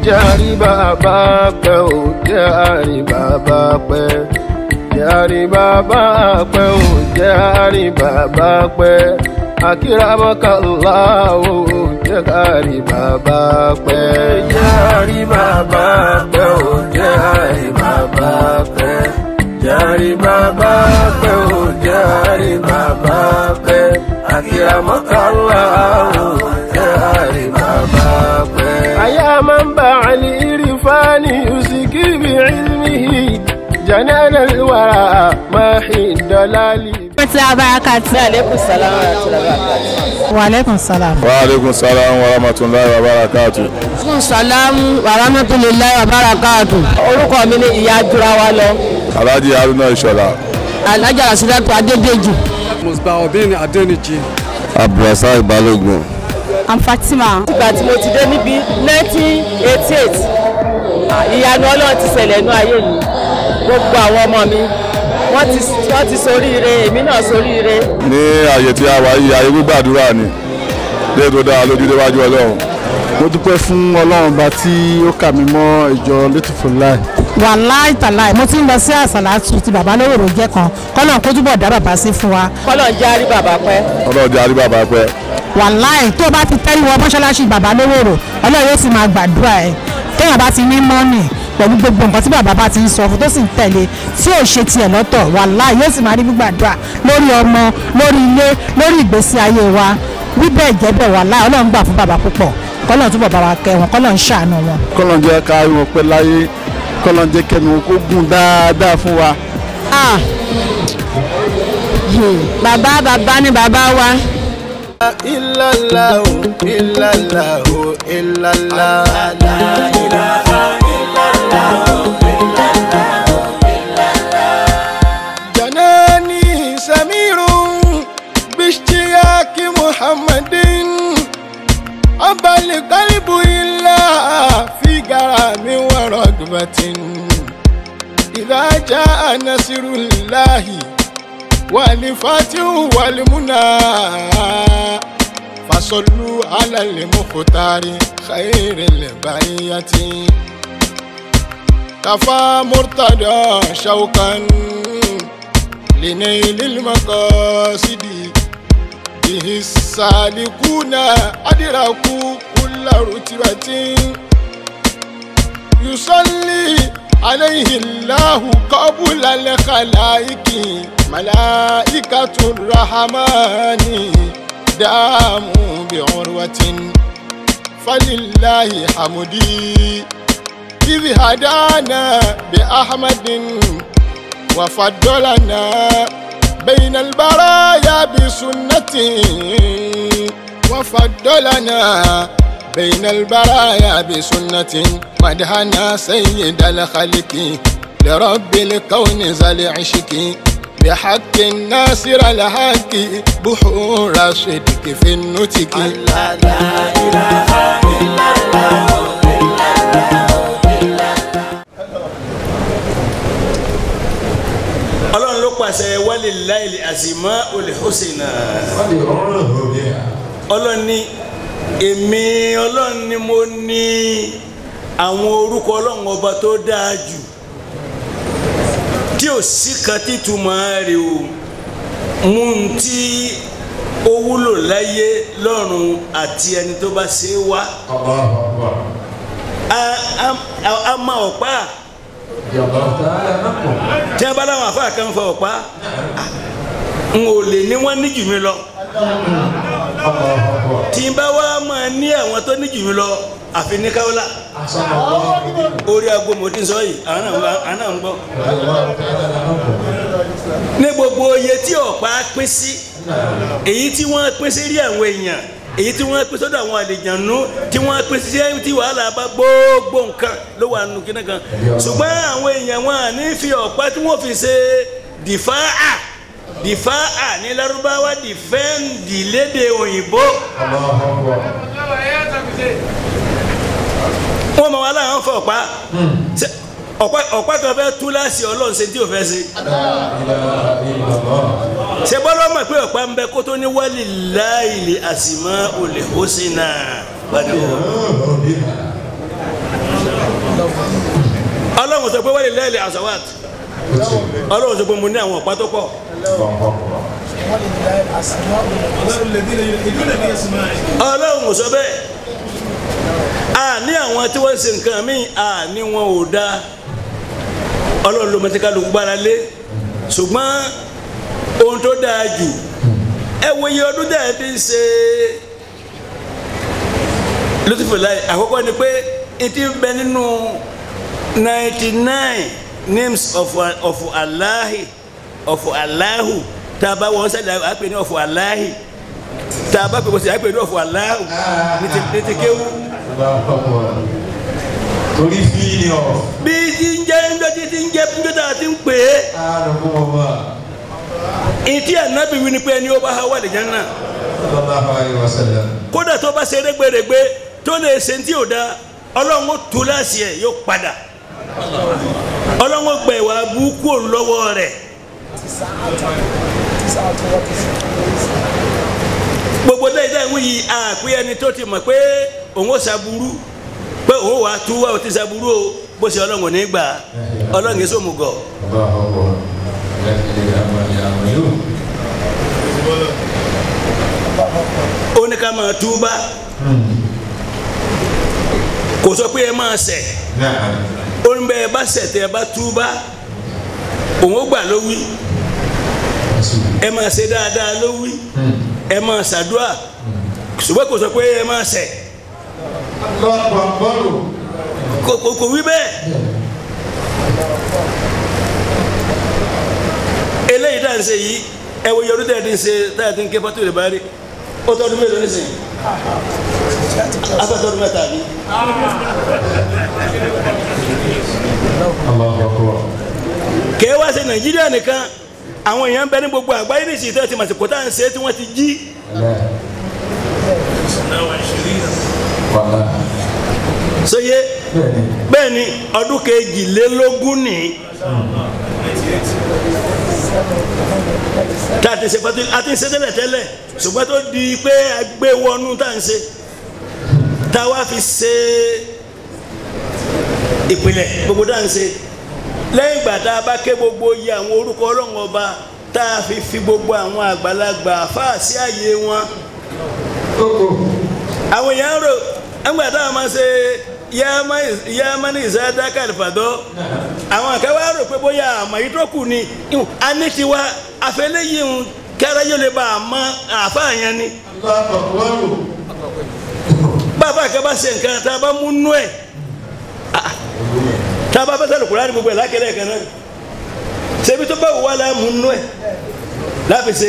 jẹ́rìí bàbá pẹ́ ò jẹ́rìí bàbá pẹ́ jẹ́rìí bàbá pẹ́ ò jẹ́rìí bàbá pẹ́ akíramọ́kànlá ò jẹ́rìí bàbá pẹ́ jẹ́rìí bàbá pẹ́ ò jẹ́rìí bàbá pẹ́ jẹ́rìí bàbá pẹ́ ò jẹ́rìí bàbá pẹ́ akíramọ́kànlá ò jẹ́rìí bàbá pẹ́. àyà máa ń bá àlè ìrìfáàní yusiki bí ilmihi janana alwara máa hi dọ́lálì. Mọ̀tí Abarakati. aleykum salaam wa rahmatulahi wa barakatuh. Wa alaikum salam. wa aleykum salaam wa rahmatulahi wa barakatu. aleykum salaam wa rahmatulahi wa barakatuh. orúkọ mi ni ìyá jura wa lọ. alhaji haruna ìṣọ̀lá. alájà rasidatu adédèjì. musbaudin adeniji. abdulrasaq balogun. I'm Fatima. ìgbà tí mo ti dé níbí nineteen eighty eight ìyanu ọlọ́run ti ṣẹlẹ̀ nú ayé mi gbogbo àwọn ọmọ mi wọ́n ti wọ́n ti soríire èmi náà soríire. ní ààyè tí a wà yìí ààyè gbígbàdúrà ni lè tó dára lójú déwájú ọlọ́run. mo dúpẹ́ fún ọlọ́run ọba tí ó kà mí mọ́ ìjọ létùfò láì. Wàláì tàláì mo ti ń lọ sí àsàlátù ti bàbá lówòrò jẹ́ kan kọ́nà kó túbọ̀ dá bàbá sí fún wa. kọ́lọ̀ ń járí bàbá pẹ́. ọlọ́run jẹ́ àrí bàbá pẹ́. Wàláì tó o bá ti tẹ́lẹ̀ wọ mọ́ṣáláṣí bàbá lówòrò ọlọ́run yóò sì máa gbàdúrà ẹ̀ téèyàn bá ti ní mọ́nì pẹ̀lú gbogbo nǹkan tí bàbá bá ti ń sọ fún tó sì ń tẹ̀lé tí ò ṣe tiẹ̀ lọ́tọ̀ wàláì yóò sì máa rí gbígbàdúrà lórí ọmọ lórí ilé lórí ìgbésí ayé wa wí bẹ́ẹ̀ jẹ́ bẹ́ẹ̀ wàláì ọlọ́run gbà fún bàbá púpọ̀ kọ́lọ́run túbọ̀ bá wa kẹ́ wọn kọ́lọ́run ṣàánú wọn. kọ́lọ́n jẹ́ ká rí wọn pẹ́ láyé kọ́lọ́n jẹ́ kẹ́mi wọn kó gùn dáadáa fún wa. Ah. Hmm. bàbá bàbá ni bàbá wa. illallahu illallahu illallah. جناني سمير باشتياق محمد أبى القلب إلا في غرام ورغبة إذا جاء نصر الله والفتح والمنى فصلوا على المختار خير البرية كفى مرتدى شوقا لنيل المقاصد به السالكون أدركوا كل رتبة يصلي عليه الله قبل الخلائق ملائكة الرحمن داموا بعروة فلله حمدي إذ هدانا بأحمد وفضلنا بين البرايا بسنته وفضلنا بين البرايا بسنة مدحنا سيد الخلق لرب الكون ذا العشق بحق الناصر الحق بحور صدق في النتك لا لا إله إلا الله ọlọ́run ló pàṣẹ wálé láìlè àsìmọ́ olè hosìnà ọlọ́run ní èmi ọlọ́run ni mo ní àwọn orúkọ ọlọ́run ọba tó dáa jù tí ò sí kan títúmọ̀ rẹ̀ o mú un tí ó wúlò láyé lọ́run àti ẹni tó bá ṣe é wá a- a- a- a máa ọ̀pá tí a bá láwọn àfáà kan fọ ọ̀pá n ò lè ní wọ́n ní jù mí lọ tí n bá wá máa ní àwọn tó ní jù mí lọ àfi ní káwọ́lá orí aago mo ti ń sọ yìí àwọn náà ń gbọ́- àwọn náà ń gbọ́ ní gbogbo iye tí ọ̀pá pín sí èyí tí wọ́n pín sí rí àwọn èèyàn èyí tí wọ́n pín sọ́dọ̀ àwọn àlejànú tí wọ́n pín sí tí wàhálà bá gbogbo nǹkan ló wà nù kíní kan ṣùgbọ́n àwọn èèyàn wọn à ní fi ọ̀pá tí wọ́n fi ṣe dìfáà dìfáà ní lárúbáwá dìfẹ́ǹdì lédè òyìnbó wọ́n mọ̀ wá láwọn fọ ọ̀pá Ṣé ọ̀pá ọ̀pá kan fẹ́ tú láàsì ọlọ́run ṣe tí ò fẹ́ ṣe ṣe bọ́lá mọ̀ pé ọ̀pá ń bẹ kó tó ní wálé láìlè àsìmọ́ olè ó sì nà padà wọ̀ ọlọ́run sọ pé wọ́n lè lẹ́ẹ̀lẹ́ asawat ọlọ́run sọ pé mo ní àwọn ọ̀pá tó pọ̀ ọlọ́run sọ bẹ́ẹ̀ a ní àwọn tí wọ́n ń ṣe nǹkan míì a ní wọn ò dáa ọlọ́run ló mọ̀tí kálukú gbára lé ṣùgbọ́n ohun tó dáa jù ẹ wo iye ọdún tẹ̀ ẹ́ ti ń ṣe lùtùfẹ̀láì àkọ́kọ́ ni pé n ti bẹ nínú ninety nine names of of alahi of alahu tá a bá wọn sẹ́dá a pè ní of alahi tá a bá pè wọ́n sẹ́dá a pè ní of alahu ní ti ní ti kéwú. torí fíìlì ọ̀ bí ti ń jẹ́ ńjọ́ tí ti ń jẹ́ ńjọ́ tá a ti ń pè é ààrùn ọba ìtí ànábì wí ni pé ẹni ó bá wà lè jẹ́ náà sallallahu alaihi wasallam kódà tó bá ṣe rẹ́gbẹ̀rẹ́gbẹ́ tó lè ṣe tí ò da ọlọ́run ó tú láṣì ẹ̀ yóò padà ọlọ́run ó gba ìwà burúkú òun lọ́wọ́ rẹ̀ gbogbo dáì dáì wọ́n yìí àpé ẹni tó ti mọ̀ pé òun ó ṣàbúrú pé òun wà á tú wá ò ti ṣàbúrú o bó ṣe ọlọ́run ò ní gbà ọlọ́run yìí sòmùgọ̀ ọba ọkọ̀ lẹ́yìn àmàlẹ́ àmàlẹ́ ó ní ká máa túbá kò sọ pé ẹ máa ṣẹ̀ náà ó ní bẹ́ẹ̀ bá ṣẹ̀ tẹ́ ẹ bá túbá òun ó gbà ló wí ẹ máa ṣe dáadáa ló wí ẹ máa ṣàdúrà ṣùgbọ́n kò sọ pé ẹ máa ṣẹ̀ lọ́pọ̀ bọ́ọ̀lù kò kò kò wí bẹ́ẹ̀ eléyìí tá à ń ṣe yìí ẹ wo yorùbá tẹ̀ ẹ́ ti ń ṣe tá à ti ń ké fọ́tò rẹ̀ bá rí ó tọ́dún mélòó nísìnyí afẹ́tọ́dún mẹ́ta ni Allahu akbar kèé wá ṣe nàìjíríà nìkan àwọn èèyàn ń bẹ ní gbogbo àgbáyé ní ìsìn tẹ́ ti màsìkò tá à ń ṣe tí wọ́n ti jí wàlá sóyè bẹ́ẹ̀ni bẹ́ẹ̀ ni ọdún kejìlélógún ní tá a ti ṣe pàtó a ti ṣe tẹ́lẹ̀ tẹ́lẹ̀ ṣùgbọ́n tó di pé a gbé wọnú tá à ń ṣe tá a wá fi ṣe ìpìlẹ̀ gbogbo tá à ń ṣe lẹ́yìn ìgbà tá a bá ké gbogbo iye àwọn orúkọ ọlọ́run ọba tá a fi fi gbogbo àwọn àgbàlagbà fáà sí àyè wọn àwọn èèyàn rò ẹgbẹ́ táwọn máa ṣe yáàmá ní ìsádáká ìfàdọ́ àwọn àkẹ́wà rò pé bóyá àmọ́ yìí tó kù ni ìhùn, a ní tiwa afẹ́lẹ́yìn ń kẹ́rẹ́ yóò lè bá a mọ àáfàá yẹn ni Allahu akbar bàbá àkẹ́ bá ṣe nǹkan tá a bá mú nú ẹ̀ ah, tá a bá fẹ́ sẹ́lẹ̀ kúrò gbogbo ẹ̀ lákẹ́lẹ́ kan náà ṣebí tó bá wù wá láà mú nú ẹ̀ láfi ṣe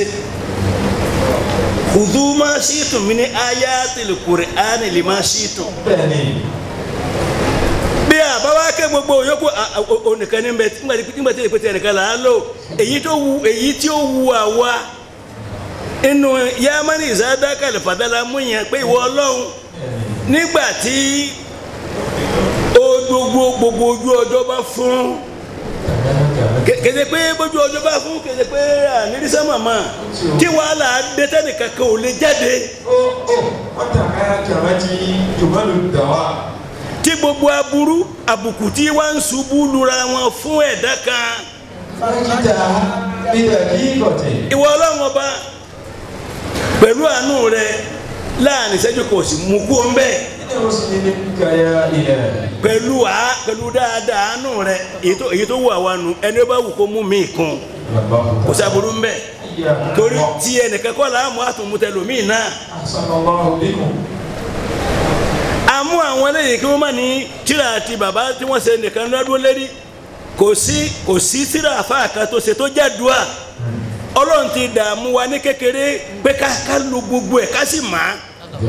khudhu ma shi'tum min ayatil qur'ani lima shi'tum bẹ́ẹ̀ni bí àbá wa ké gbogbo yòókù onìkan ní bẹ nígbà tí ìpètè ẹnìkan là á lò èyí tó wu èyí tí ó wu àwa inú yamani ìsádàkà lè fàdálà mú yẹn pé ìwọ ọlọ́run nígbà tí ó gbogbo gbogbo ojú ọjọ́ bá fún kéde pé bójú ọjọ́ bá fún kéde pé ànírísẹ́ màmá tí wàhálà dé tẹ́nìkan kan ò lè jáde ó ó wọ́n tà ká jàmbá tí jùmọ̀ ló dà wá tí gbogbo aburú àbùkù tí wọ́n ń ṣubú lura wọn fún ẹ̀dá kan. fájídà bídà kí gọ̀tẹ̀ ìwọ ọlọ́run ọba pẹ̀lú àánú rẹ láàrin ìṣẹ́jú kò sì mú kú ọ́n bẹ́ẹ̀ ilé ìwòsàn ní kàyà ilẹ̀ pẹ̀lú à pẹ̀lú dáadáa àánú rẹ èyí tó èyí tó wù àwa nù ẹni ó bá wù kó mú mi kún kò sábúrú ń bẹ̀ torí tí ẹnìkan kọ́ là á mú àtúntẹ̀lómìn náà sallallahu bikum àmú àwọn eléyìí kí wọ́n má ní tíra àti bàbá tí wọ́n ṣe nìkan lọ́dún lérí kò sí kò sí tíra àfáà kan tó ṣe tó jẹ́ dùá ọlọ́run ti dààmú wa ní kékeré pé ká ká lu gbogbo ẹ̀ ká sì má a.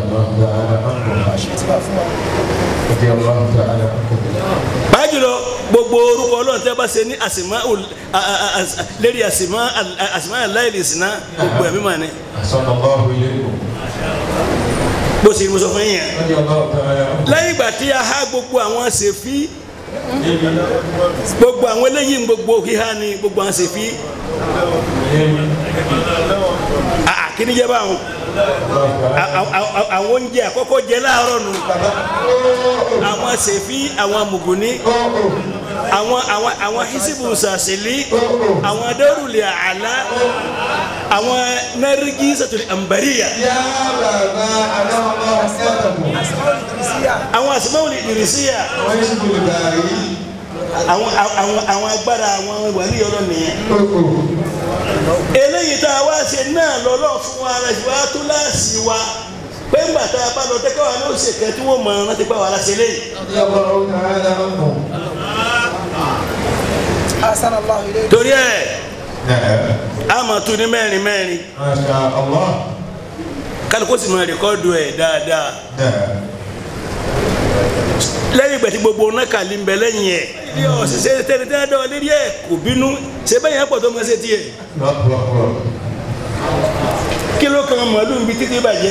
رضي الله تعالى عنكم bájúlọ gbogbo orúkọ ọlọ́run tẹ́ bá ṣe ní àsìmá lérí àsìmá àsìmá aláìlè sínú gbogbo ẹ̀mí mà ní أحسن الله إليكم bó ṣe mo sọ fún yín رضي الله تعالى عنكم lẹ́yìn ìgbà tí a há gbogbo àwọn ṣèfí gbogbo àwọn eléyìí gbogbo híhá ni gbogbo àwọn ṣèfí àà kí ni jẹ́ báwọn À- à- à- àwọn oúnjẹ àkọ́kọ́ jẹ láàárọ̀ nù àwọn ṣèfí àwọn mùgùnní àwọn àwọn àwọn hisibu sàṣẹlí àwọn adérùlẹ̀ àlá àwọn nẹ́rìgì sàtúlẹ̀ àǹbàríyà يا بابا أنا الله أكبر àwọn àsìmáwòlì ìrìsíyà ويجب الباري àwọn àwọn àwọn agbára àwọn wàlíì ọlọ́ nìyẹn eléyìí tá a wá ṣe náà lọ́lọ́ fún wa ara ìwà tó láàsì wa pé ńgbà tá a bá lọ tẹ́kọ̀ wa ní òṣèkẹ́ tí wọ́n mọ̀ ọ́n láti gbà wá láṣẹ léyìí. رضي الله تعالى عنه torí ẹ̀ نعم a máa tún ní mẹ́rin mẹ́rin ما شاء الله kálukú sì máa rìkọ́dù ẹ̀ dáadáa نعم lẹ́yìn ìgbà tí gbogbo ọ̀nà kàlí ń bẹ lẹ́yìn ẹ̀ ilé ọ̀sẹ̀ tẹ́ni tẹ́ni dọ̀ lérí ẹ̀ kò bínú ṣé bẹ́yìn ẹ̀pọ̀ tó máa ṣe tiẹ̀ الله أكبر kí ló kan màálù ń bi títí bàjẹ́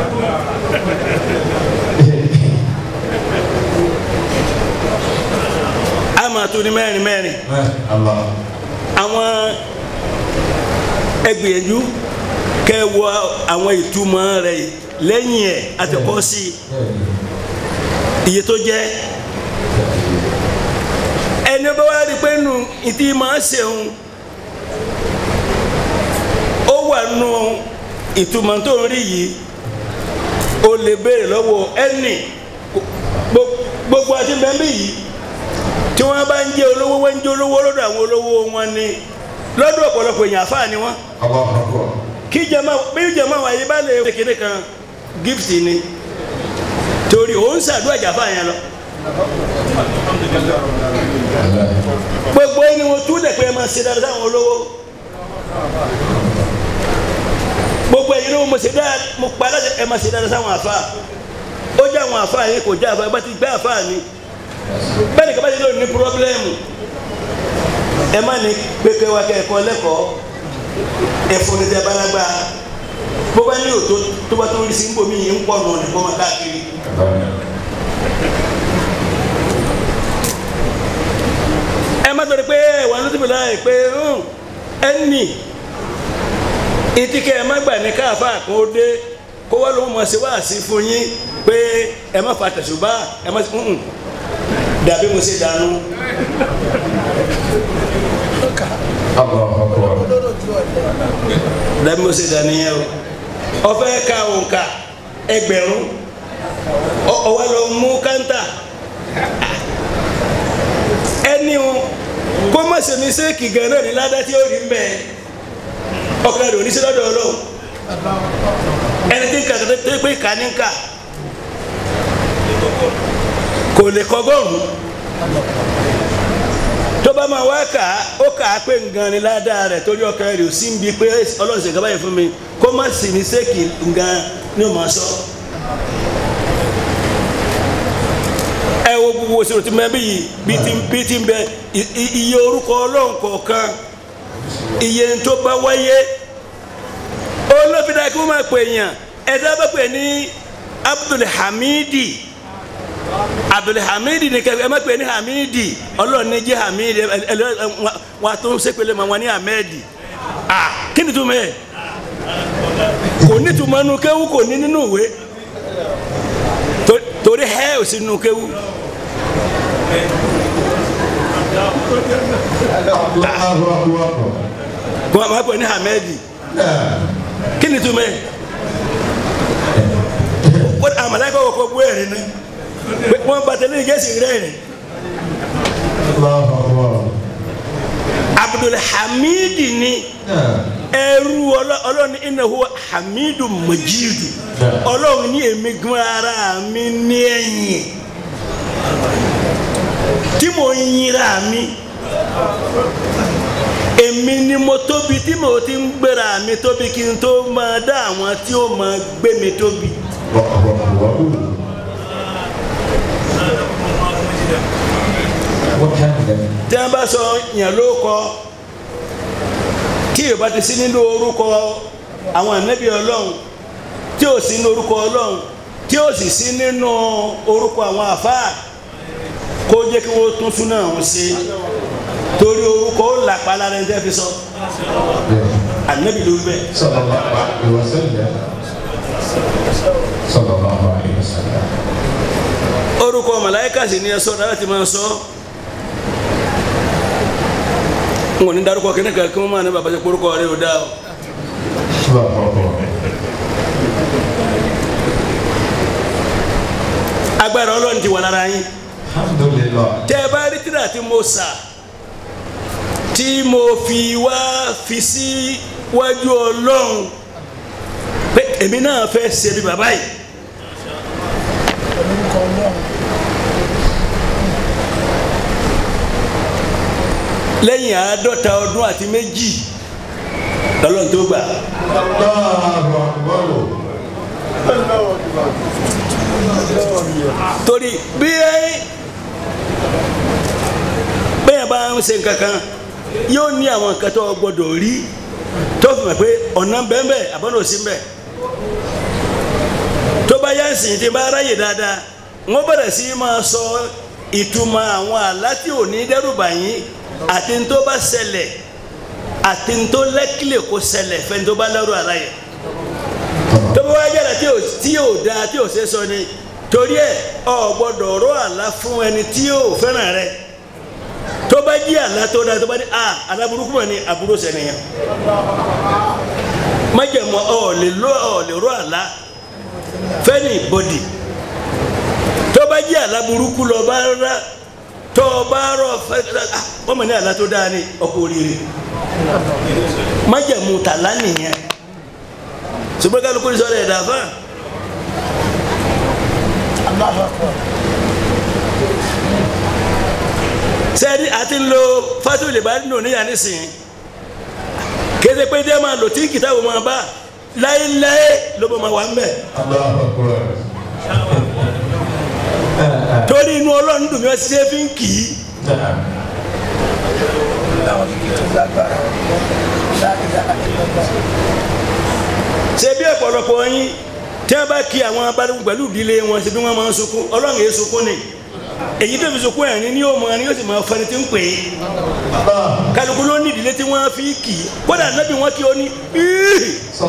a máa tún ní mẹ́rin mẹ́rin ما شاء الله àwọn ẹgbìyànjú kẹ́ wọ àwọn ìtumọ̀ rẹ̀ lẹ́yìn ẹ̀ àtẹ̀kọ́ sí iye tó jẹ́ ẹni bá wá rí pé nù ìtì máa ṣeun ó wà nù ìtumọ̀ tó ń rí yìí o lè béèrè lọ́wọ́ ẹnì gbo- gbogbo àti bẹ́ẹ̀ yìí tí wọ́n bá ń jẹ́ olówó wọ́n ń jẹ́ olówó lọ́dọ̀ àwọn olówó wọn ni lọ́dọ̀ ọ̀pọ̀lọpọ̀ èèyàn àfáà ni wọ́n الله أكبر kí jama bí jama wà yí bá lè ṣe kéde kan gift ni torí òun ṣàdúrà jàfà yẹn lọ gbogbo ẹni wọn tún lẹ pé ẹ máa ṣe dáadáa sáwọn olówó gbogbo ẹni wọn mo ṣe dáadáa mo pa aláṣẹ ẹ máa ṣe dáadáa sáwọn àfa ó jẹ àwọn àfa yẹn kò jẹ àfa ẹ bá ti gbé àfa ni bẹ́ẹ̀ ni kí a bá ti lóò ní pírọ́blẹ́mù ẹ má ní pépé wa kẹ́ ẹ̀kọ́ lẹ́kọ̀ọ́ ẹ̀fọ́ ní tẹ́ balagba bó bá ní òtó tó bá tó rí sí nbọ mi yìí ń pọ̀ nù ní kó máa káàkiri. ẹ má torí pé wà ní tìbí láàyè pé ẹnì ìtìkẹ́ ẹ má gbà ní káàfà kó o dé kó wá ló mọ̀ sí wá sí fún yín pé ẹ má fa tẹ̀sùbá ẹ má sí dàbí mo ṣe dànù. الله أكبر dàbí mo ṣe dànù yẹn o ọfẹ ka òǹkà ẹgbẹ̀rún ọ- ọwọ́ lọ mú kántà ẹni o kó má ṣe mísèkì gan náà ní ládá tí ó rí mbẹ ọkàn rẹ oníṣẹ́ lọ́dọ̀ Ọlọ́run ẹni tí ń kà tó tó pé kà ní ń kà kò lè kọgọ́rùn tó bá máa wá kà á ó kà á pé ngan ni ládàá rẹ̀ torí ọkàn rẹ̀ ò sí ń bi pé Ọlọ́run ṣe gábàáyé fún mi kó má sì ní sẹ́kì ngan ni ó máa sọ. ẹ wo gbogbo òṣèlú tí mẹ́bí yìí bí ti bí ti ń bẹ i- i- iye orúkọ Ọlọ́run kọ̀ọ̀kan iye tó bá wáyé olófin kí wọ́n máa pè yàn ẹ̀dá bá pè ní Abdul Hamidi abdulhamidi ni kẹfẹ ẹ má pè ní hamidi ọlọ́run ní jẹ́ hamidi ẹ ẹ ẹ wà tó ń sépele ma wọn ní ahmedi ah kí ni túmọ̀ ẹ kò ní túmọ̀ nu kéwú kò ní nínú ìwé To- torí hẹ́ ò sí nínú kéwú الله أكبر kò má pè ní hamedi kí ni túmọ̀ ẹ wọ́n àmàlẹ́kọ̀ wọ̀ kọ́ bú ẹ̀rín ni wọ́n bá tẹ̀lé ìgẹ́sì rẹ̀ rìn. الله أكبر abdulhamidi ni ẹrú ọlọ- ọlọ́run iná huwa hamidu majidu ọlọ́run ní èmi gan ara mi ní ẹ̀yìn tí mo ń yinra mi èmi ni mo tóbi tí mo ti ń gbéra mi tóbi kí n tó máa dá àwọn tí ó máa gbé mi tóbi. الله أكبر tí wọ́n bá sọ yàn ló kọ tí yorùbá ti sí nínú orúkọ àwọn ànábì ọlọ́run tí ò sí nínú orúkọ ọlọ́run tí ò sì sí nínú orúkọ àwọn àfáà kó jẹ́ kí wọ́n tún súná ọ̀hún sí torí orúkọ ó làpá lára ẹni tẹ́ fi sọ ànábì ló wí bẹ́ẹ̀. صلى الله عليه وسلم صلى الله عليه وسلم orúkọ màláíkà sì ni ẹ sọ láti máa sọ n kò ní dárúkọ kíní kan kí wọ́n máa ní bàbá ṣe kórúkọ rẹ ò dáa o. agbára ọlọ́run ti wà lára yín alhamdulilah tẹ́ ẹ bá rí tíra tí mo sà tí mo fi wá fi sí wájú ọlọ́run pé èmi náà fẹ́ ṣe bí bàbá yìí. lẹ́yìn àádọ́ta ọdún àti méjì lọ́lọ́run tó gbà allahu akbar torí bí bẹ́ẹ̀ bá ń ṣe nǹkan kan yóò ní àwọn nǹkan tó gbọdọ̀ rí tó fi mọ̀ pé ọ̀nà bẹ́ẹ̀ àbọ̀nà ò sí bẹ́ẹ̀ tó bá yá sìn tí bá ráyè dáadáa wọ́n bẹ̀rẹ̀ sí máa sọ ìtumọ̀ àwọn àlá tí ò ní dẹ́rùbà yín àti ní tó bá ṣẹlẹ̀ àti ní tó lẹ́kìlẹ̀ kó ṣẹlẹ̀ fẹ́ni tó bá lẹ́rù àlá yẹn tó bá wá yára tí ò tí ò da tí ò ṣe sọ ni torí ẹ ọ gbọ́dọ̀ rọ àlá fún ẹni tí ò fẹ́ràn rẹ tó bá jí àlá tó da tó bá ní a àlá burúkú mọ ni àbúrò sẹniyàn májèmọ ọ lè lọ ọ lè rọ àlá fẹ́ni bọ́dì tó bá jí àlá burúkú lọ bá rà tó bá rọ fẹ́ ah wọ́n mọ̀ ní àlá tó dáa ni ọkọ̀ oríire májèmọ tàlá nìyẹn ṣùgbọ́n kálukú ní sọ́dọ̀ ẹ̀dá fún sẹ́ẹ̀dì àti ń lo fásitì bá nínú níyà nísìnyí kéde pé dé máa lò tí kìtàbù máa bá láéláé ló bá máa wà ń bẹ̀ allahu akbar torí inú ọlọ́run dùn mí wá sí fi ń kì í ṣe bí ọ̀pọ̀lọpọ̀ yín tí wọ́n bá kí àwọn abánigun pẹ̀lú ìdílé wọn ṣe bí wọ́n máa ń sunkún ọlọ́run yẹn sunkún ni èyí tó fi sunkún ẹ̀rín ni yóò mọ ni yóò sì máa fẹni tí ń pè é kálukú ló ní ìdílé tí wọ́n fi kì í kódà nábì wọn kí ó ní "Íì."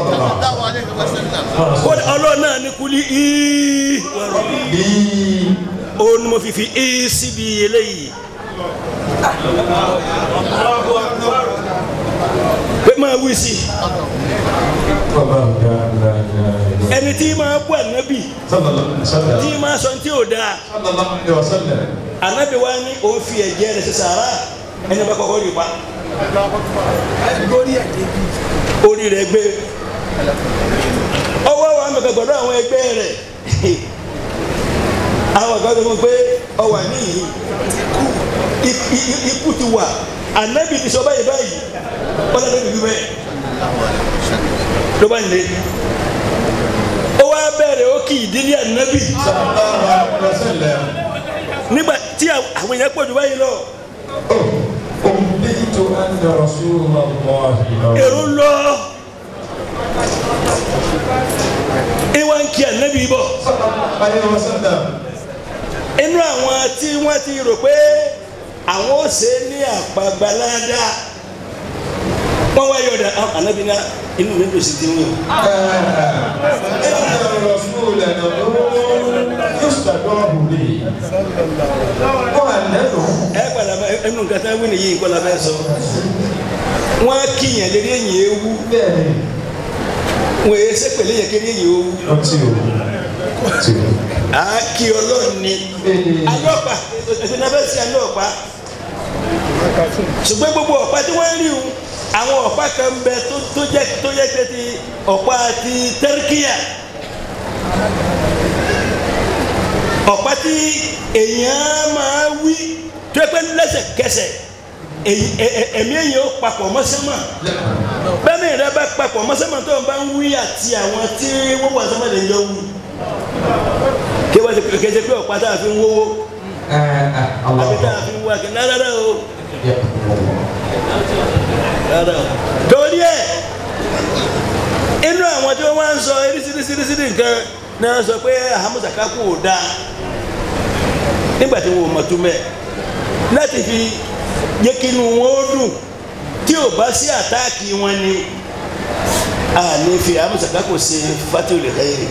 kódà ọlọ́run náà ní kúlí "Íì." ó ní mo fi fi "Íì" síbi eléyìí pé máa wí sí i ẹni tí máa bú ànábì tí máa sọ tí ò dáa ànábì wa ní òun fi ẹ̀jẹ̀ rẹ̀ ṣe sàrà ẹni bá kọ́kọ́ rí pa orí rẹ̀ gbé ọwọ́ wa ń bẹ̀kẹ̀ gbọ́dọ̀ àwọn ẹgbẹ́ rẹ̀ àwọn ọ̀gá tó fún pé ọwà níyì ikú ti wà ànábì ti sọ báyìí báyìí wọ́n lọ́dọ̀ bíbí bẹ́ẹ̀ ló bá ń lé ó wá bẹ̀rẹ̀ ó kì í dílé ànábì nígbà tí àwọn èèyàn pọ̀ jù báyìí lọ èrò lọ ìwà ń kí ànábì bọ̀ inú àwọn tí wọ́n ti rò pé àwọn ó ṣe ní àpàgbàládá wọ́n wá yọ̀dà ànábì náà inú mi dùn sí ti wọ́n. ẹ padà bá ẹnu nǹkan tá a wí nìyí nǹkan la fẹ́ sọ wọ́n á kíyàn lérí èyí ewu wọ́n èyí sẹ́pẹ̀lẹ́ yẹ kéde èyí ewu á kí ọlọ́run ni alọ́pàá ètò náà fẹ́ sí alọ́pàá ṣùgbọ́n gbogbo ọ̀pá tí wọ́n rí o àwọn ọ̀pá kan bẹ tó jẹ́ tó yẹ pé ti ọ̀pá ti tẹ́ríkìyà ọ̀pá tí èèyàn máa wí tó yẹ pé lẹ́sẹ̀kẹsẹ̀ ẹ̀mí èèyàn ó papọ̀ mọ́sẹ́mọ̀ bẹ́ẹ̀ni rẹ bá papọ̀ mọ́sẹ́mọ̀ tó ń bá ń wí àti àwọn tí wọ́n wà sọ́mọ́ lè yọ wí kí wọ́n ti kéde pé ọ̀pá tá a fi ń wówó àbí tá a fi ń wá kí rárá o rárá o torí ẹ inú àwọn tí wọ́n máa ń sọ eríṣiríṣiríṣi nǹkan ni wọ́n sọ pé ahamusa kakú ò dáa nígbà tí wọn ò mọ̀ tó mẹ́ láti fi jẹ́ kí inú wọn ó dùn tí ò bá sí àtáàkì wọn ni a ní fi ahamusa kakú ṣe fatiwul khairi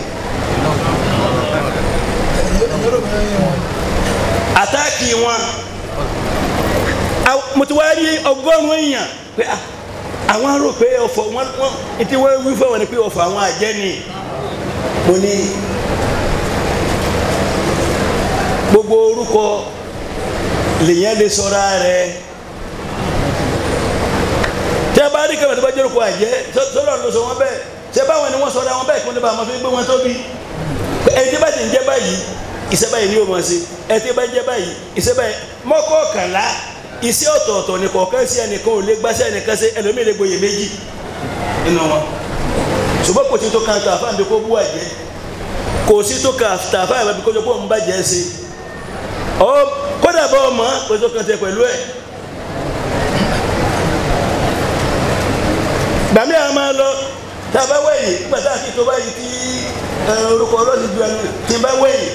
àtáàkì wọn mo ti wá rí ọgọ́rùn-ún èèyàn pé ah, àwọn rò pé ọ̀fọ̀ wọn wọn ètí wọ́n wí fún wọn ni pé ọ̀fọ̀ àwọn àjẹ́ ni mo ní gbogbo orúkọ lèyàn lè sọra rẹ̀ tẹ bá rí kẹfẹ tó bá jẹ́ orúkọ àjẹ́ sọlọ ló sọ wọn bẹ́ẹ̀ tẹ báwọn ni wọ́n sọra wọn bẹ́ẹ̀ kí wọ́n lè bá àwọn fi gbé wọn tóbi ẹni tí bá ti ń jẹ́ báyìí iṣẹ́ báyìí ni yóò mọ̀ sí ẹni tí bá ń jẹ́ báyìí iṣẹ́ báyìí mọ́kọ̀ọ̀kànlá iṣẹ́ ọ̀tọ̀ọ̀tọ̀ ni kọ̀ọ̀kan sí ẹnìkan ò lè gbáṣẹ́ ẹnìkan sí ẹlòmíì lè gboyè méjì nínú wọn ṣùgbọ́n kò sí tó kan tàfà ń bí kó bú àjẹ́ kò sí tó kan tàfà ń bí kó jọ kó ń bàjẹ́ sí ọ kódà bọ́ ọmọ kò sí tó kan tẹ pẹ̀lú ẹ̀ gbàmí àwọn máa lọ tá a bá wẹ̀yìn nígbà tá a ti tó báyìí tí ẹ, orúkọ ọlọ́sìn ju ẹnu tí n bá wẹ̀yìn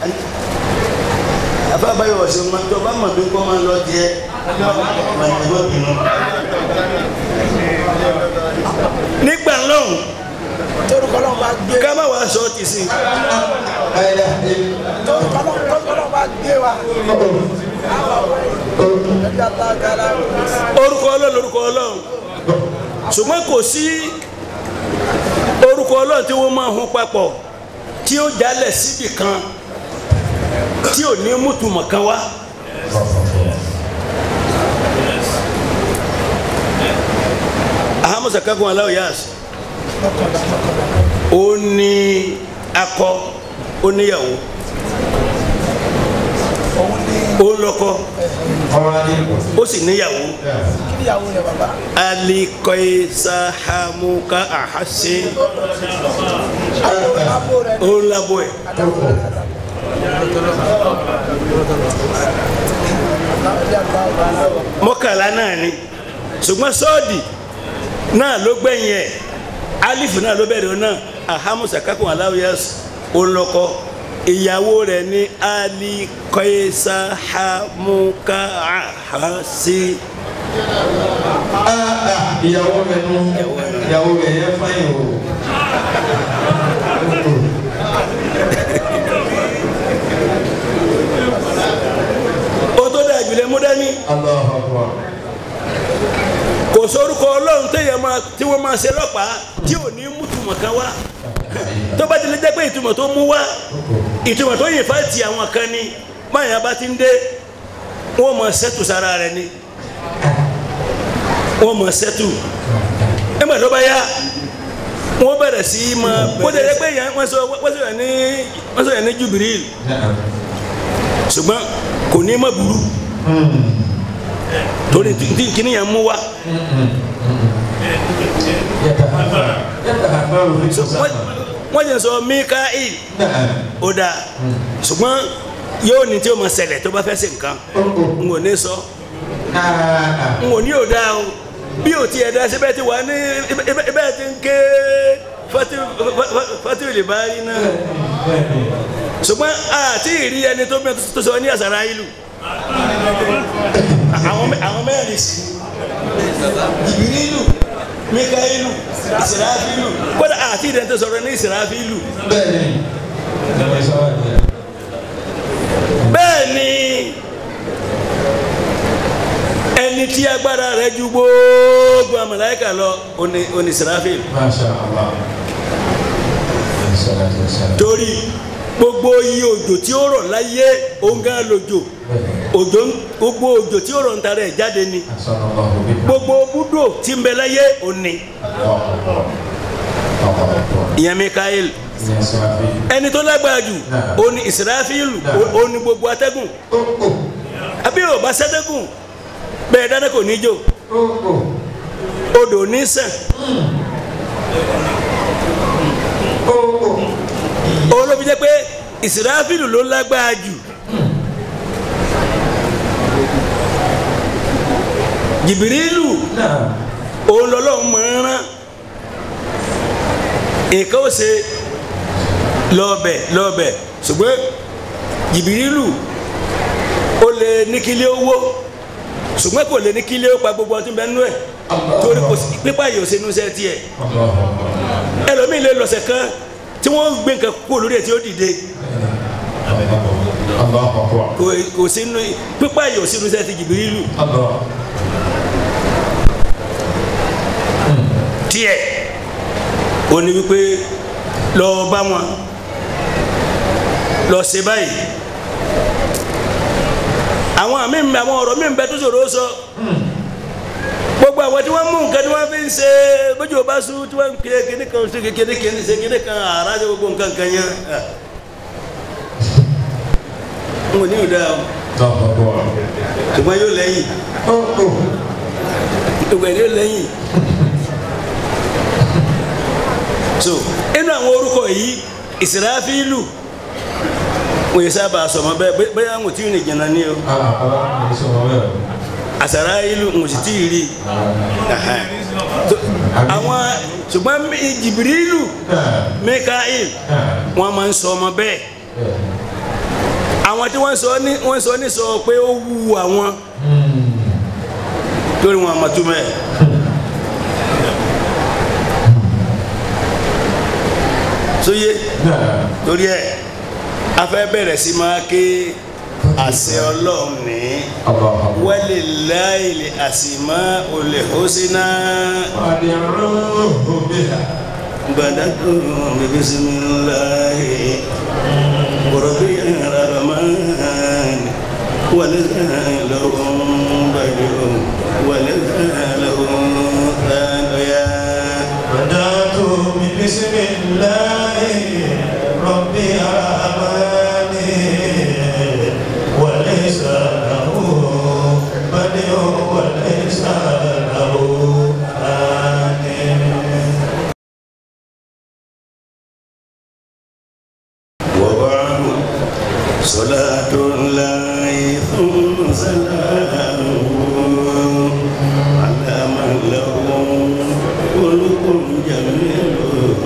àbá báyọ̀ ọ̀sẹ̀ máa tó bá mọ̀ bí kò máa lọ jẹ máa ní ẹgbẹ́ bínú. nígbà lọ́hùn torúkọ náà bá gbé ká má wàá sọ ọ́ ti sìn torúkọ náà torúkọ náà bá gbé wa. ẹja tá a gara orúkọ ọlọ́run orúkọ ọlọ́run ṣùgbọ́n kò sí orúkọ ọlọ́run tí wọ́n máa hun papọ̀ tí ó jálẹ̀ síbì kan tí ò ní mútùmọ̀ kan wá. ahamusa kakun aláwọ yas ó ní akọ ó níyàwó ó ń lọ́kọ ó sì níyàwó kíyàwó rẹ bàbá. alikọisahamuka ahase abo rẹ ó ń labọ ẹ mọ́kànlá náà ni ṣùgbọ́n sọ́ọ̀dì náà ló gbẹ̀yìn ẹ̀ alifu náà ló bẹ̀rẹ̀ náà ahamusa kakun aláwíyás olùkọ́ ìyàwó rẹ̀ ní alikọisahamuka ahase ìyàwó rẹ̀ nù ìyàwó rẹ̀ yẹ fáyìn o. ó tó dà jùlẹ̀ mú dání Allahu Akbar. kò sórúkọ ọlọ́run téèyàn máa tí wọ́n máa ṣe lọ́pàá tí ò ní mútùmọ̀ kan wá tó bá ti lè jẹ́ pé ìtumọ̀ tó mú wá ìtumọ̀ tó yìn fáìtì àwọn kan ni báyà bá ti ń dé wọ́n mọ̀ sẹ́tù sára rẹ̀ ni wọ́n mọ̀ sẹ́tù ẹgbẹ́ tó bá yá wọ́n bẹ̀rẹ̀ sí í máa bó tẹ̀lé pé yẹn wọ́n sọ wọ́n sọ yẹn ní wọ́n sọ yẹn ní jubril ṣùgbọ́n kò ní má burú torí tí tí kìíní yẹn mú wá wọ́n wọ́n yẹn sọ mikael ó dáa ṣùgbọ́n yóò ní tí ó máa ṣẹlẹ̀ tó bá fẹ́ ṣe nǹkan n ò ní sọ n ò ní ò dáa o bí o tiẹ̀ da síbẹ̀ ti wà ní ibẹ̀ ti ń ké fati olè bá rí náà ṣùgbọ́n àti ìrí ẹni tó mẹ́ tó sọ ní àṣàrà ìlú àwọn mẹ- àwọn mẹ́rin sí jìbìrìlù mikaelu ìsìráfìlù kódà àti ìdẹ́n tó sọ̀rọ̀ ní ìsìráfìlù bẹ́ẹ̀ni bẹ́ẹ̀ ni ẹni tí agbára rẹ̀ ju gbogbo àmàláìkà lọ oní oní ìsìráfìlù masha allah salatu wasalam. torí gbogbo iye òjò tí ó rọ̀ láyé òun gan lòjò òjò ń- gbogbo òjò tí ó rọ̀ ń tara ẹ̀ jáde ni sallallahu bihi. gbogbo búdò tí ń bẹ láyé òní Allahu Akbar. Allahu Akbar. ìyẹn mikael Ìyẹn Sàfí. ẹni tó lágbára jù òní ìsìráfìlù òní gbogbo atẹ́gùn Ó ó àbí ò bá sẹ́tẹ́gùn bẹ́ẹ̀ dáná kò ní jò ó ó. odò ní sàn Ó ó. òun ló fi jẹ́ pé ìsìráfìlù ló lágbára jù jìbìrìlù Náà. òun lọ́lọ́run máa ń rán nǹkan ó ṣe lọ́ọ̀bẹ̀ lọ́ọ̀bẹ̀ ṣùgbọ́n jìbìrìlù ó lè ní kílé owó ṣùgbọ́n kò lè ní kílé ó pa gbogbo ọtí bẹ́ẹ̀ nú ẹ̀ torí kò sí pípa yìí ò ṣe núṣẹ́ tiẹ̀ Allahu Akbar. ẹlòmíì lè lọ̀sẹ̀ kan tí wọ́n gbé nǹkan kúrò lórí ẹ̀ tí ó dìde Allahu Allahu akbar. kò kò sínú pípa yìí ò sínú iṣẹ́ ti Jìbìrìlù Allah. tiẹ̀ ó ní wípé lọ bá wọn lọ ṣe báyìí àwọn àmì ń bẹ àwọn ọ̀rọ̀ mi ń bẹ tó ṣòro ó sọ gbogbo àwọn tí wọ́n mú nǹkan tí wọ́n fi ń ṣe bójú ọba sùn tí wọ́n ń pè kíní kan ṣe kíní kíní ṣe kíní kan àrà ṣe gbogbo nǹkan kan yẹn n ò ní ìdá o Allahu akbar. ṣùgbọ́n yóò lẹ́yìn ṣùgbọ́n yóò lẹ́yìn so inú àwọn orúkọ yìí ìsìráfílù wọ́n yẹ sábà sọmọ bẹ́ẹ̀ bẹ́- bẹ́ẹ̀ àwọn tí ì rìn jìnnà ní o Ah, Allah. Ní sọ̀rọ̀ bẹ́ẹ̀. àsàrà ìlú ń sì tí ì rí Ẹhẹ́n. So, àwọn ṣùgbọ́n mi- jìbìrìlù mikael wọ́n máa ń sọ ọmọ bẹ́ẹ̀ àwọn tí wọ́n sọ ní wọ́n sọ ní sọ pé ó wu àwọn torí wọn àmọ́ túmọ̀ ẹ̀. sóye torí ẹ̀ a fẹ́ bẹ̀rẹ̀ sí máa ké àṣẹ ọlọ́run ní Allahu akbar. walillahi al-asmaul husna Fad'uhu biha. badatu bismillahi rabbil rahman walazalahum badu walazalahum thaniya بدأت ببسم الله ربي الرحمن وليس له بدء وليس له ثاني وبعد صلاة الله ثم سلامه على من له خلق جميل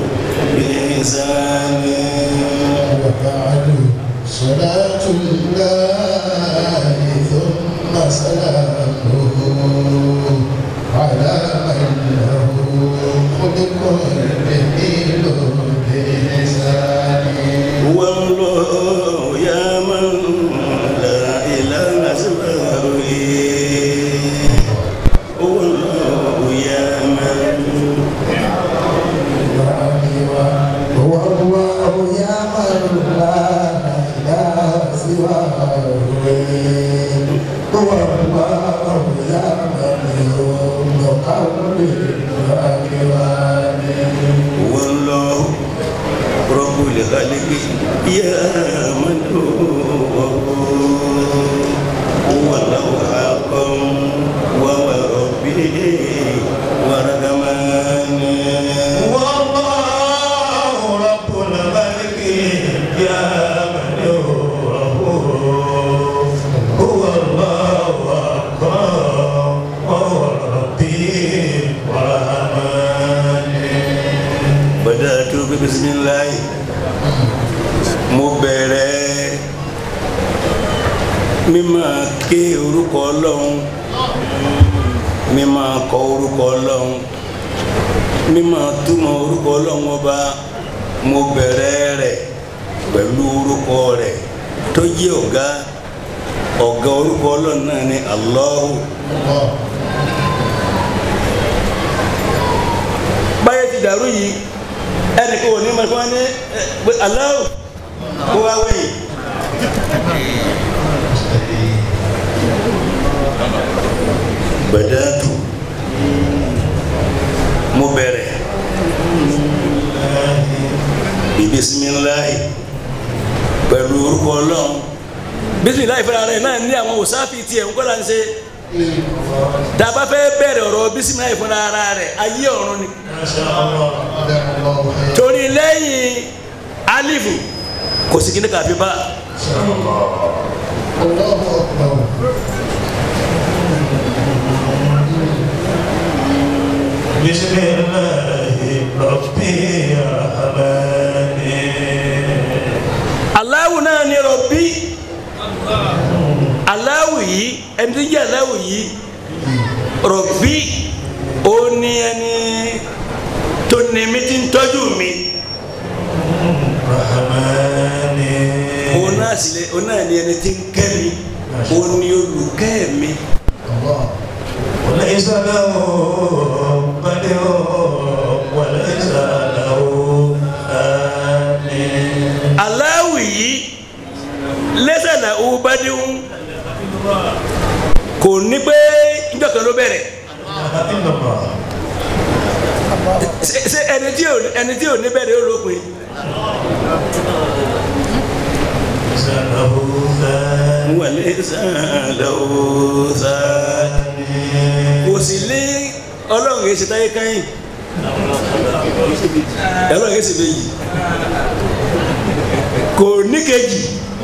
بإحسان وبعد صلاة الله ثم سلامه على من له خلق جميل بلسانه هو الله يا من لا إله سواه هو الله يا من هو الله يا من لا إله سواه هو الله يا من يملك الأكوان هو الله رب الخلق يا من هو هو الله حقا وهو ربي ورحمن والله رب الملك يا من هو هو الله أكبر وهو ربي ورحمن بدأت بسم الله mo bẹ̀rẹ̀ mímọ̀ ké orúkọ ọlọ́run mímọ̀ kọ orúkọ ọlọ́run mímọ̀ túmọ̀ orúkọ ọlọ́run ọba mo bẹ̀rẹ̀ rẹ̀ pẹ̀lú orúkọ rẹ̀ tó jẹ́ ọ̀gá ọ̀gá orúkọ ọlọ́run náà ni Allahu báyẹ̀ ti dàrú yìí ẹnì kò ní mọ̀ kí wọ́n ní ẹ, pé Allahu kó wá wẹ̀yìn. Badatu mo bẹ̀rẹ̀ bí bisimilahi pẹ̀lú orúkọ ọlọ́run bisimilahi fúnra rẹ̀ náà ní àwọn òsáfì tiẹ̀ ń kọ́ra ń ṣe dàbá fẹ́ bẹ̀rẹ̀ ọ̀rọ̀ bisimilahi fúnra ara rẹ̀ ayé ọ̀run ni torí lẹ́yìn alifu kò sí kíní kàfi bá الله أكبر بسم الله ربي الرحمن aláwù náà ní rọ̀bí aláwù yìí ẹni tó jẹ́ aláwù yìí rọ̀bí ó ní ẹni tó ní mi ti ń tọ́jú mi الرحمن òun náà sílẹ̀ òun náà ni ẹni tí ń kẹ́ mi òun ni olùkẹ́ mi. وليس له بدء وليس له ثاني aláwì yìí lẹ́sàlà owó bá déhùn kò ní pé njọ́ kan ló bẹ̀rẹ̀ إلا الله ṣe ṣe ẹni tí ò ẹni tí ò ní bẹ̀rẹ̀ ó lópin ليس له ثاني wà lẹ́sàlà owó sáà kò sì lé ọlọ́run kìí ṣe táyé káyìn ọlọ́run kìí ṣe méjì kò ní kejì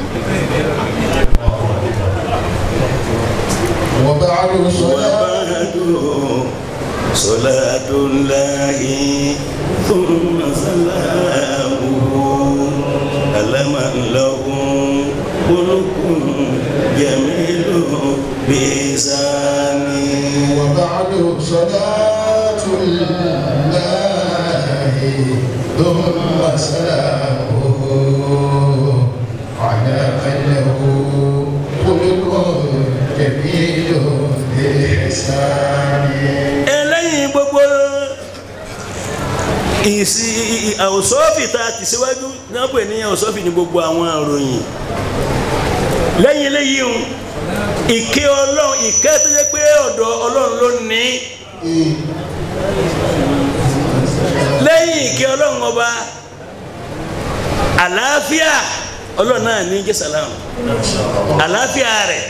وبعد صلاة وبعد صلاة الله ثم سلامه على من له ملك جميل بإحسانه وبعد صلاة الله ثم سلامه على من له خلق جميل بإحسانه ẹlẹ́yìn gbogbo ìsì àwòsọ́ọ̀fì tá a ti síwájú náà pè ní àwòsọ́ọ̀fì ní gbogbo àwọn àròyìn lẹ́yìn eléyìí ń ìkẹ́ ọlọ́run ìkẹ́ tó yẹ pé ọ̀dọ̀ ọlọ́run ló ní lẹ́yìn ìkẹ́ ọlọ́run ọba àlàáfíà ọlọ́run náà ní jẹ́ sàlámù àlàáfíà rẹ̀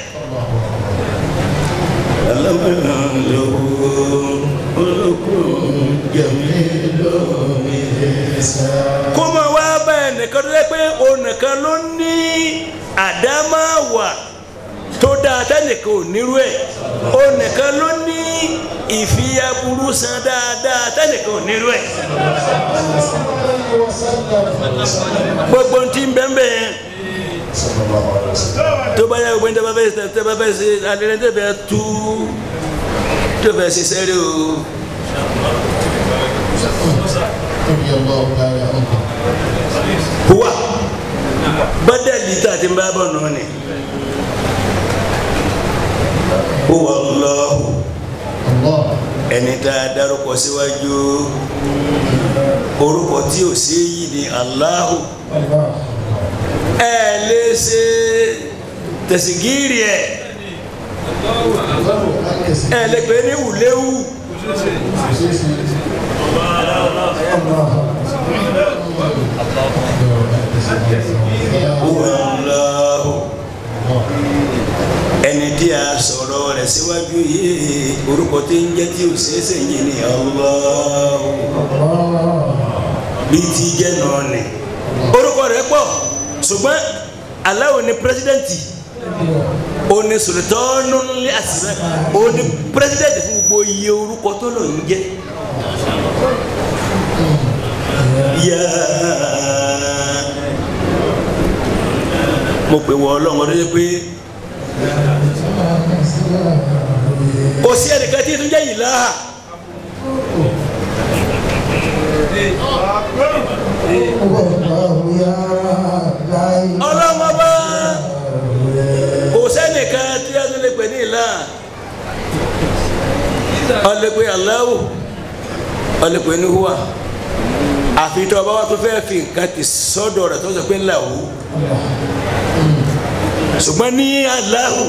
kó máa wá bá ẹnìkan tó yẹ pé onìkan ló ní àdámáwà tó dáa tẹnìkan ò nírú ẹ̀ onìkan ló ní ìfiyaburú san dáadáa tẹnìkan ò nírú ẹ̀ gbogbo ntí ń bẹ́ẹ̀ bẹ́ẹ̀ yẹn tó bá yẹ gbogbo ní tẹ́ bá fẹ́ ṣe tẹ́ bá fẹ́ ṣe alẹ́ tẹ́ bẹ́ẹ̀ tú tó fẹ́ ṣe sẹ́rí o رضي الله تعالى عنه wa bádàlì tá a ti ń bá bọ̀ nù ni huwa Allahu الله ẹni tá a dárúkọ síwájú orúkọ tí ò sí yìí ni Allahu الله ẹ lè ṣe tẹ̀sígírì ẹ ẹ lè pè ní wùléwù huwa Allahu ẹni tí a sọ̀rọ̀ rẹ̀ síwájú yìí orúkọ tí ń jẹ́ tí ò sí ẹsẹ̀ yìí ni Allahu bí ti jẹ́ náà ni orúkọ rẹ̀ pọ̀ ṣùgbọ́n aláwo ni pírẹsidẹ́ǹtì o ní sultanu ní àṣìṣe o ní pírẹsidẹ́ǹtì fún gbogbo iye orúkọ tó lò ń jẹ́ yá mo pè wọ ọlọ́run ọdún yẹn pé kò sí ẹnìkan tí tún jẹ́ yìí láhà. ọlọ́mọ bá kò sẹ́nìkan tí a tún lè pè ní ìlà ọlẹ́pẹ́ aláwò ọlẹ́pẹ́ ní hùwà àfi tó ọba wa tó fẹ́ fi nǹkan ti sọ́dọ̀ rẹ̀ tó sọ pé ńlá wò ṣùgbọ́n ní aláwò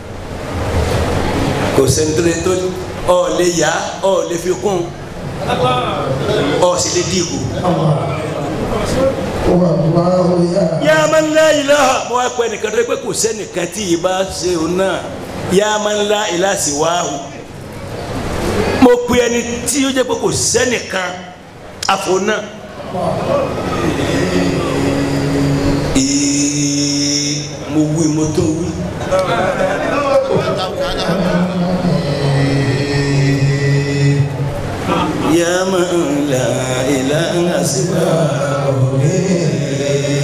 kò sẹ́ńtẹ́rẹ́ tó ọ lè yá ọ lè fi kún ọ sì lè dìbò. yá a máa ń lá ilaha mo wá pẹ́ nìkan tó yẹ pé kò sẹ́nìkan tí yìí bá ṣe òun náà yá a máa ń lá ilaha sí wáhù mo pe ẹni tí ó jẹ́ pé kò sẹ́nìkan àfò náà. Ee, mo wí mo tó wí. يا من لا إله سواه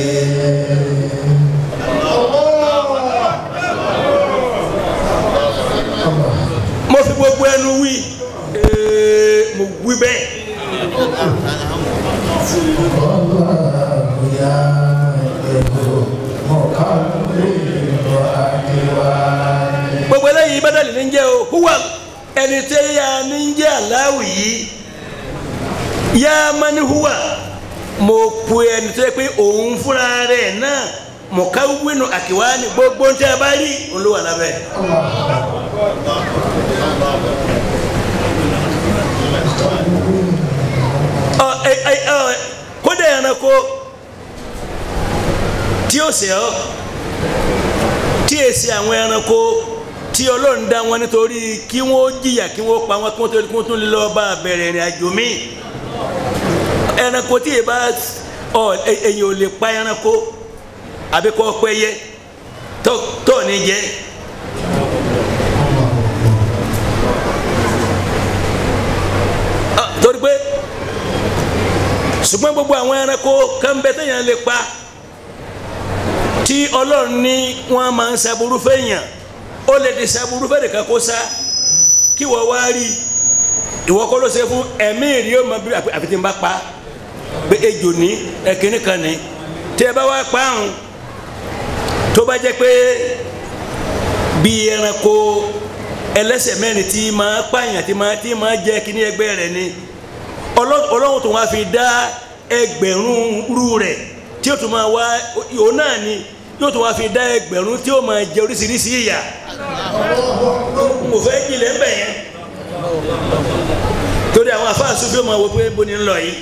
mo fi gbogbo ẹnu wí ee, mo wí bẹ́ẹ̀. gbogbo eléyìí bẹ́tẹ̀lì ní jẹ́ o huwa ẹni tẹ́ ya ní jẹ́ aláwì yìí yá mani huwa mo pu ẹni tó yẹ pé òun fúnra rẹ̀ náà mọ̀ká wínú àkíwá ni gbogbo ń tẹ́ ẹ bá rí òun ló wà lábẹ́. ọ ẹ ẹ ọ kódà ẹranko tí ó sè ọ tí èsì àwọn ẹranko tí ọlọ́run dá wọn nítorí kí wọ́n jìyà kí wọ́n pa wọn kí wọ́n tó kí wọ́n tún lè lọ́ọ́ bá bẹ̀rẹ̀ ìrìn àjò míì ẹranko tí yìí bá ọ èyàn ò lè pa ẹranko àbí kọ́ pẹ́yẹ tó tó ní jẹ. Ọ, torí pé ṣùgbọ́n gbogbo àwọn ẹranko kan bẹ téèyàn lè pa tí ọlọ́run ní wọ́n máa ń ṣàbùrú fẹ́yàn ó lè di ṣàbùrú fẹ́ nìkan kó sá kí wọ́n wá rí ìwọ kọ́ ló ṣe fún ẹ̀mí ìrì ó máa bí àfi tí n bá pa pé ejò ní ẹ̀kíní kan ní tí ẹ bá wá pa àrùn tó bá jẹ́ pé bí ẹranko ẹlẹ́sẹ̀ mẹ́rin tí máa pààyàn tí máa tí máa jẹ́ kíní ẹgbẹ́ rẹ̀ ni ọlọ́run tó wá fi dá ẹgbẹ̀rún rú rẹ̀ tí ó tún máa wá òun náà ni yóò tún wá fi dá ẹgbẹ̀rún tí ó máa jẹ oríṣiríṣi ìyà mo fẹ́ jìnlẹ̀ ń bẹ̀ yẹn torí àwọn afáàsù bí ó máa wọ pé bó ni ń lọ yìí.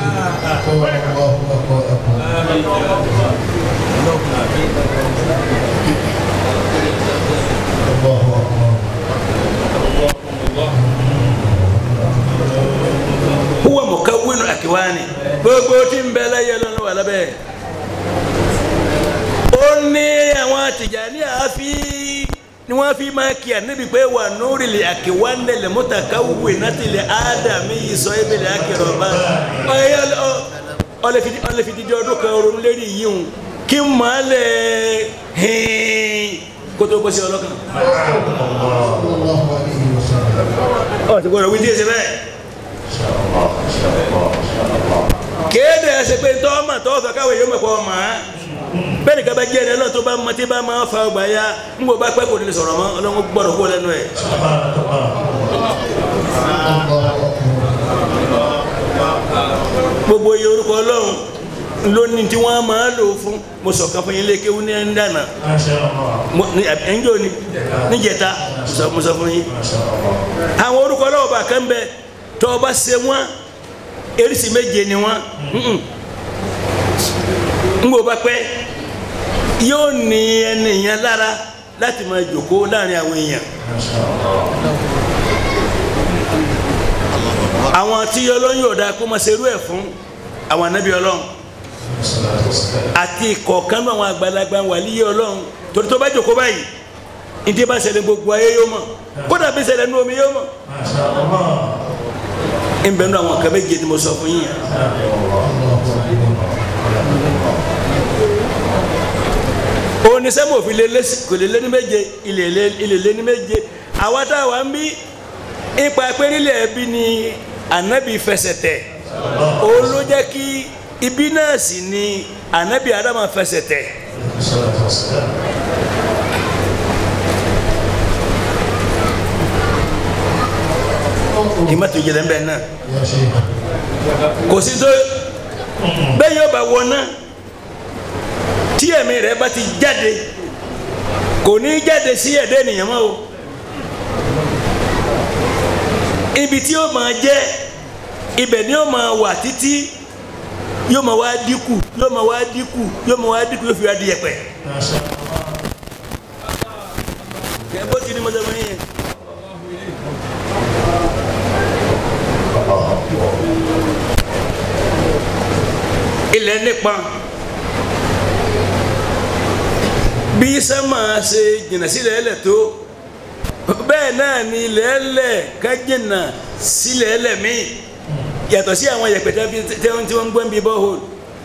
huwa mukawwinu akiwani gbogbo tí ń bẹ láyé lọ́nà wà lábẹ́ ó ní àwọn Tìjàní àáfi ni wọ́n fi máa kí ànábì pé wà nórí lè àkíwánlẹ̀ lè mutakawwi náti lè ádámì yìí sọ ebi lè ákìrọ̀ bá ọlẹ́ fi dídí ọdún kan ronú lérí yìí hùn kí n máa lẹ̀ hìn kó tó bọ́ sí ọlọ́kan. ọ̀ ti gbọ́dọ̀ wí díẹ̀ sí bẹ́ẹ̀ kéde ẹsẹ pé tọ́ọ̀mà tọ́ọ̀fà káwé yóò mọ̀ pọ̀ ọmọ á bẹ́ẹ̀ ni kaba jẹ́ ẹni náà tó bá mọ tí bá máa fa ọgbà ya ń bọ̀ bá pẹ́ kò ní lè sọ̀rọ̀ mọ́ ọlọ́run gbọ́dọ̀ kó lẹ́nu ẹ̀. gbogbo iye orúkọ ọlọ́run lónìí tí wọ́n máa lò fún mo sọ̀kan fún yín lé kéwú ní ẹ̀ńdànà ẹ̀ńjọ́ ni níjẹta mo sọ fún yín. àwọn orúkọ ọlọ́run bá kán bẹ tọ́ ọ bá ṣe wọ́n erisi méje ni wọn ngbò bá pẹ́ yóò ní ẹni yẹn lára láti máa jòkó láàrin àwọn èèyàn àwọn tí ọlọ́run yóò dáa kó máa ṣerú ẹ̀ fún àwọn anábì ọlọ́run àti kọ̀ọ̀kan náà àwọn àgbàlagbà wàlíyé ọlọ́run torí tó bá jòkó báyìí ìdí bá ṣẹlẹ̀ gbogbo ayé yóò mọ̀ kódà bí ṣẹlẹ̀ nú omi yóò mọ̀ n bẹ nu àwọn kan bẹ jẹ ni mo sọ fún yín yẹn. onísẹ́mu òfin lé lé kò lè lé ní méje ilé lé ní méje àwa tá a wà ń bí ipa pérílẹ̀ ẹbí ni ànábì fẹsẹ̀ tẹ̀ òun ló jẹ́ kí ibi náà sì ni ànábì adama fẹsẹ̀ tẹ̀. kì í má tó jẹlẹ bẹ́ẹ̀ náà kò sí tó bẹ́ẹ̀ yóò bá wọ náà tí ẹ̀mí rẹ̀ bá ti jáde kò ní jáde sí ẹ̀dá ènìyàn mọ́ o ibi tí ó máa jẹ́ ibẹ̀ ni ó máa wà títí yóò máa wá dínkù yóò máa wá dínkù yóò máa wá dínkù yóò fi wá di ẹ̀pẹ̀. kẹ́ bó ti ní mọ́tò mọ́ yẹn. ilẹ̀ nípa bí sẹ́mà ṣe jìnnà sílẹ̀ ẹlẹ̀ tó bẹ́ẹ̀ náà ni ilẹ̀ ẹlẹ̀ ká jìnnà sílẹ̀ ẹlẹ̀ míì yàtọ̀ sí àwọn yẹ̀pẹ̀tẹ̀ tí wọ́n ń gbọ́n bí bọ́ọ̀hólù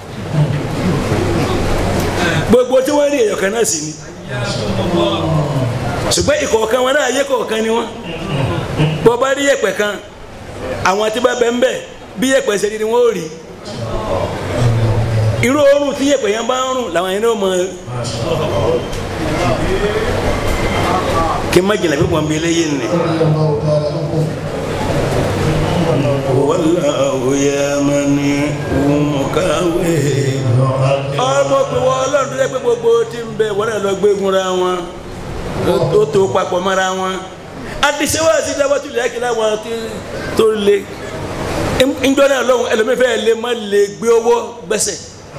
gbogbo tí wọ́n rí èèyàn kan náà sì ni ṣùgbọ́n ìkọ̀ọ̀kan wọn náà ayé kọ̀ọ̀kan ni wọ́n bọ́ bá rí yẹ̀pẹ̀ kan àwọn tí bá bẹ̀ ń bẹ̀ bí yẹ̀pẹ̀ ṣe ni wọ́n ò rí irú oorun tí yẹ̀pẹ̀ yẹn bá ń rùn làwọn yẹn náà mọ kí n má jìnnà bí wọ́n bí eléyìí nì. wàlláhu yamani umukawe. ọmọ pé wọ́n ọlọ́run tó yẹ pé gbogbo tí ń bẹ wọ́n náà lọ gbégun ra wọn ó tó papọ̀ mọ́ra wọn. àdìsẹ́wọ́ àti dábàtú lè kí láwọn tó lé njọ́ náà lọ́hùn ẹlòmífẹ́ lè má lè gbé owó gbẹ́sẹ̀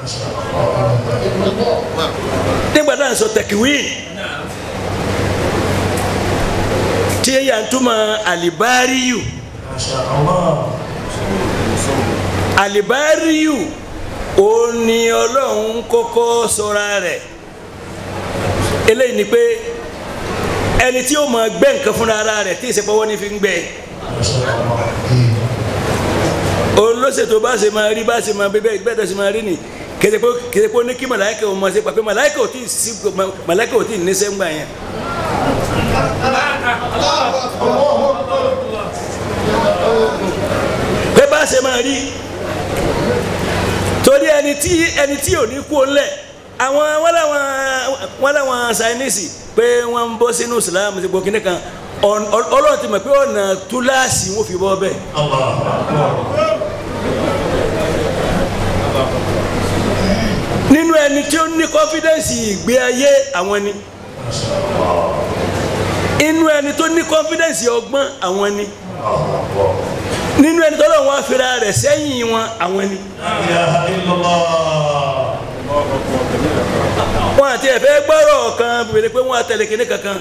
nígbà náà sọ tẹkiwin tí yẹ yà ń túmọ̀ alibariyu alibariyu ó ní ọlọ́run kọ́kọ́ sọra rẹ̀ eléyìí ni pé ẹni tí ó máa gbẹ́ nǹkan fúnra ara rẹ̀ tí ìsèpọ̀wọ́ ní fi ń gbẹ́ olóṣètò bá ṣe máa rí bá ṣe máa bẹ́ẹ̀ bẹ́ẹ̀ tó ṣe máa rí ni kẹsẹ̀pọ̀ kẹsẹ̀pọ̀ ní kí màláìkà ò máa ṣe pàpẹ́ màláìkà ò tí ì sí màláìkà ò tí ì níṣẹ́ ńgbà yẹn. pé bá ṣe máa rí torí ẹni tí ẹni tí ò ní kú ńlẹ̀ àwọn wọn làwọn wọn làwọn sáyẹ́nìsì pé wọ́n ń bọ́ sínú ìsìlámù ti gbọ́ kínní kan ọlọ́run ti mọ̀ pé ọ̀nà túláàsì wọn fi bọ́ bẹ́ẹ̀. nínú ẹni tí ó ní confidence ìgbé ayé àwọn ni inú ẹni tó ní confidence ọgbọ́n àwọn ni nínú ẹni tó lọ́wọ́ afẹ́ra rẹ̀ sẹ́yìn wọn àwọn ni. wọn àti ẹ̀fẹ́ gbọ́rọ̀ kan bèrè pé wọ́n àtẹ̀lé kinní kankan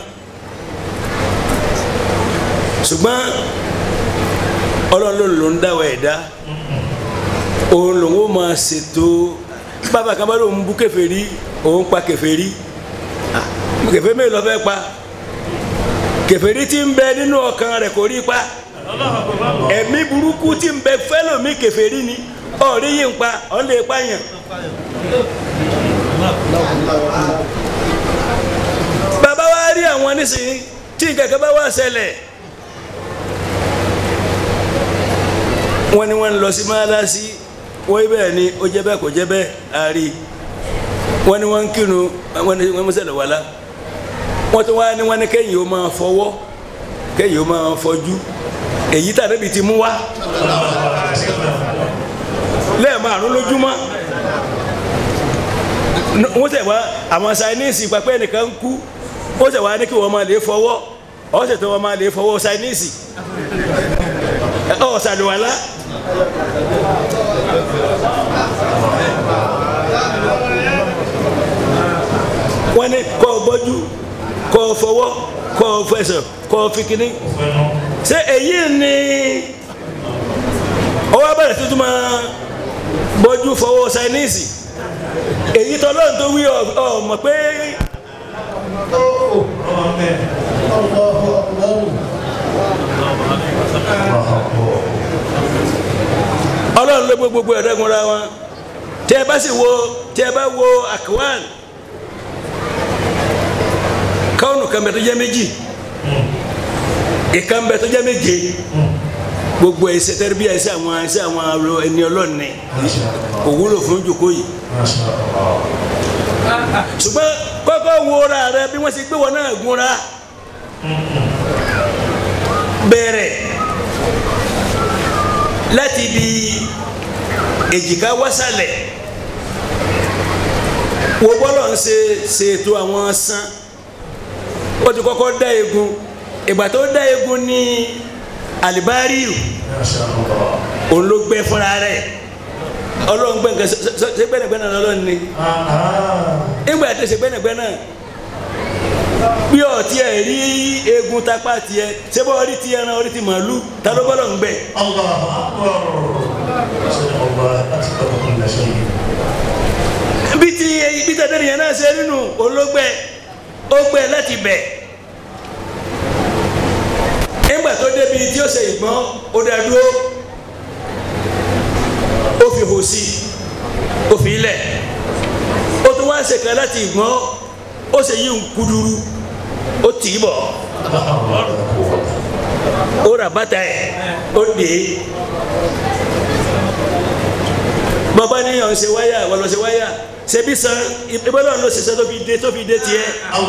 ṣùgbọ́n ọlọ́run ló ń dáwọ́ ẹ̀dá òun lòun ó máa ṣètò bàbá kan bá lóun bú kèfèrí òun pa kèfèrí kèfèrí mélòó ló fẹ́ pa kèfèrí tí ń bẹ nínú ọkàn rẹ̀ kò rí pa ẹ̀mí burúkú tí ń bẹ fẹ́lòmí kèfèrí ni ọ̀rí yìí ń pa ọ̀ lè pààyàn. bàbá wa rí àwọn nísìnyí tí nǹkan kan bá wà ṣẹlẹ̀ wọ́n ní wọ́n ń lọ sí mọ́lásí wọ́n yí bẹ́ẹ̀ ni ó jẹ́ bẹ́ẹ̀ kò jẹ́ bẹ́ẹ̀ àárí wọ́n ní wọ́n ń kírun wọ́n ní wọ́n mú sẹ́lẹ̀ wàlá wọ́n tún wá ní wọ́n ní kẹ́yìn ó máa fọwọ́ kẹ́yìn ó máa fọjú èyí tàbí ibi ti mú wá lẹ́ẹ̀márùn lójúmọ́ wọ́n tẹ̀ wá àwọn sáyẹ́nìsì pàpẹ́ nìkan ń kú wọ́n tẹ̀ wá ní kí wọ́n máa lè fọwọ́ ọ̀sẹ̀ tó wọ́n máa lè fọwọ́ sáyẹ́nìsì ọ̀ sàlùwàlá. wọ́n ní kọ́ ọ bọ́jú kọ́ ọ fọwọ́ kọ́ ọ fẹsẹ̀ kọ́ ọ fi kíní. ṣé èyí ni ọwọ́ abẹ́rẹ́ tuntun máa bọ́jú fọwọ́ sáyẹ́nìsì èyí tọ́ lọ́run tó wí ọ mọ̀ pé. ọlọ́run ló gbé gbogbo ẹ̀rẹ́gunra wọn tẹ́ ẹ bá sì wo tẹ́ ẹ bá wo akwan káwọn kan bẹ tó jẹ́ méjì ìkan bẹ tó jẹ́ méje gbogbo ẹsẹ tẹribiya ẹsẹ àwọn ẹsẹ àwọn arọ ẹni ọlọ́ọ̀ni kò wúlò fún jòkó yìí ṣùgbọ́n kọ́kọ́ wo ra rẹ bí wọ́n ṣe gbé wọn náà gúnra bẹ̀rẹ̀ láti ibi èjìká wásálẹ̀ wo bọ́lọ̀ ń ṣe ṣètò àwọn sán ó ti kọ́kọ́ dá egun ìgbà tó dá egun ní alibariu òun ló gbẹ fúnra rẹ̀ ọlọ́run gbẹ nǹkan ṣe gbẹ́nàgbẹ́nà lọ́lọ́run ni ìgbà tó ṣe gbẹ́nàgbẹ́nà bí ọtí ẹ rí egun tapá tiẹ̀ ṣé bọ́ orí ti ẹran orí ti màálù ta ló bọ́lọ̀ ń gbẹ. bí ti bí tẹ̀tẹ̀rì yẹn náà ṣe nínú olóògbé ó gbẹ láti bẹ̀ nígbà tó débi tí ó ṣe ìgbọ́n ó dá dúró ó fi hò sí ó fi ilẹ̀ ó tún wá ṣe kan láti ìgbọ́n ó ṣe yí nkuduru ó tì í bọ̀ ó ra bàtà ẹ̀ ó dè é bàbá ní ọ̀hún ṣe wáyà wọ́n lọ ṣe wáyà ṣebí san ìbọ́lọ̀ ló ṣe sẹ́ tó fi dé tó fi dé tiẹ̀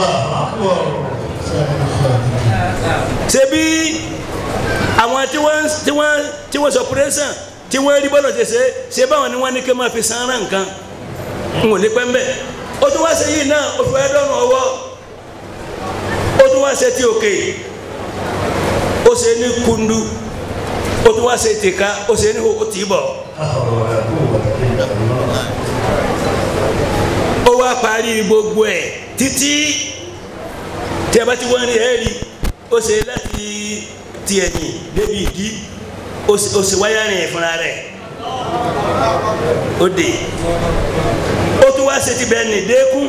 ṣebí àwọn tí wọ́n tí wọ́n tí wọ́n sọ pírẹ́sàn tí wọ́n rí bọ́lọ̀ ṣe ṣe ṣe báwọn ni wọ́n ní kí wọ́n máa fi san ara nǹkan n ò ní pẹ́ mbẹ́ ó tún wá ṣe yìí náà ó fi wá dọ́nà ọwọ́ ó tún wá ṣe ti òkè ó ṣe ní kundu ó tún wá ṣe tìka ó ṣe ní ó tì í bọ̀ ó wá parí gbogbo ẹ̀ títí tí a bá ti wọ́n ní ẹ̀ rí ó ṣe láti ti ẹ̀yìn débi ìdí ó ṣe ó ṣe wáyà rìn fúnra rẹ̀ ó dé ó tún wá ṣe ti bẹ́ẹ̀ ní dékun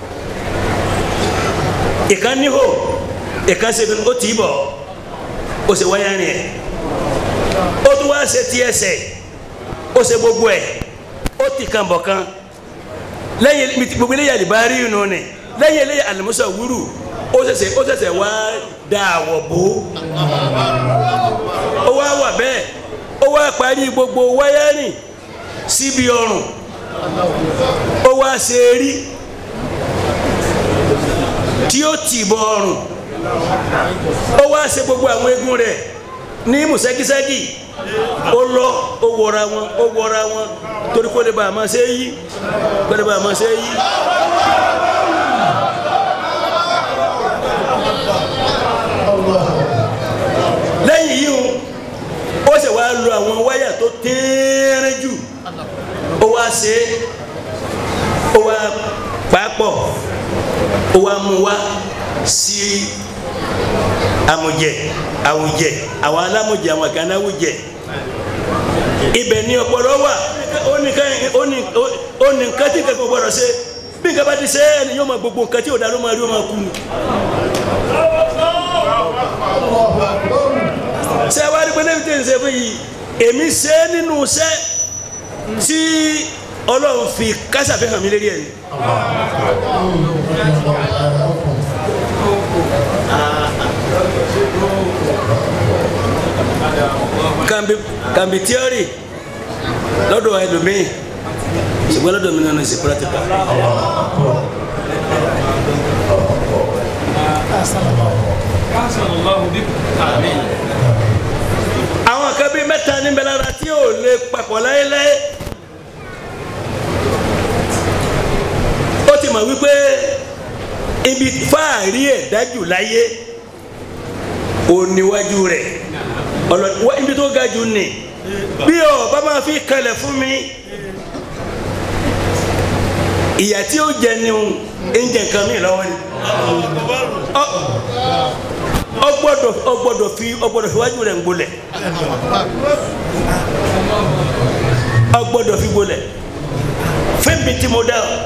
ìkan níhò ìkan ṣe ó tì í bọ̀ ó ṣe wáyà rìn ẹ̀ ó tún wá ṣe ti ẹsẹ̀ ó ṣe gbogbo ẹ̀ ó ti kan bọ̀ kan lẹ́yìn gbogbo eléyà àlìbárí yìí nù ni lẹ́yìn eléyà àlùmọ́sọ̀ wúrù ó ṣẹ̀ṣẹ̀ ó ṣẹ̀ṣẹ̀ wá da àwọ̀ bò ó wá wà bẹ́ẹ̀ ó wá parí gbogbo wáyárìn síbi ọrùn ó wá ṣe rí tí ó tì bọ ọrùn ó wá ṣe gbogbo àwọn eegun rẹ̀ ní mùsẹ́kísẹ́kì ó lọ ó wọra wọn ó wọra wọn torí kó lè bá a máa ṣe é yí kó lè bá a máa ṣe é yí. lẹ́yìn yìí o ó sì wá lo àwọn wáyà tó tẹ́ẹ́rẹ́ jù ó wá ṣe é ó wá pàápọ̀ ó wá mú wá sí amujẹ awujẹ àwọn alamujẹ àwọn kan awujẹ ibẹ̀ ni ọpọlọ wà ó ní nǹkan tí kankan gbọ́dọ̀ ṣe bí nǹkan bá ti ṣe ẹni yóò máa gbogbo nǹkan tí ò dá ló máa rí ó máa kú ni. ṣé wàá rí pé lẹ́yìn tí ń ṣe fún yìí èmi ṣe é nínú iṣẹ́ tí ọlọ́run fi kásàfihàn mi lérí ẹ̀ ni. kàmbi kàmbi tíọ́rì lọ́dọ̀ ẹlòmíì ṣùgbọ́n lọ́dọ̀ mi nínú ìsìn pírátìkà. àwọn kan bíi mẹ́ta níbẹ̀ lára tí ò lè papọ̀ láéláé ó ti mọ̀ wípé ibi fáàrí ẹ̀ dájú láyé òníwájú rẹ̀ ọlọ́dún ibi tó ga jù ní bí ọ bá máa fi kalẹ̀ fún mi ìyà tí ó jẹ ni ń jẹ nǹkan mi lọ́wọ́ ni ọ gbọ́dọ̀ ọ gbọ́dọ̀ fi ọ gbọ́dọ̀ fi wájú rẹ̀ ń gbolẹ̀ ọ gbọ́dọ̀ fi gbolẹ̀ fún mi tí mo dá ọ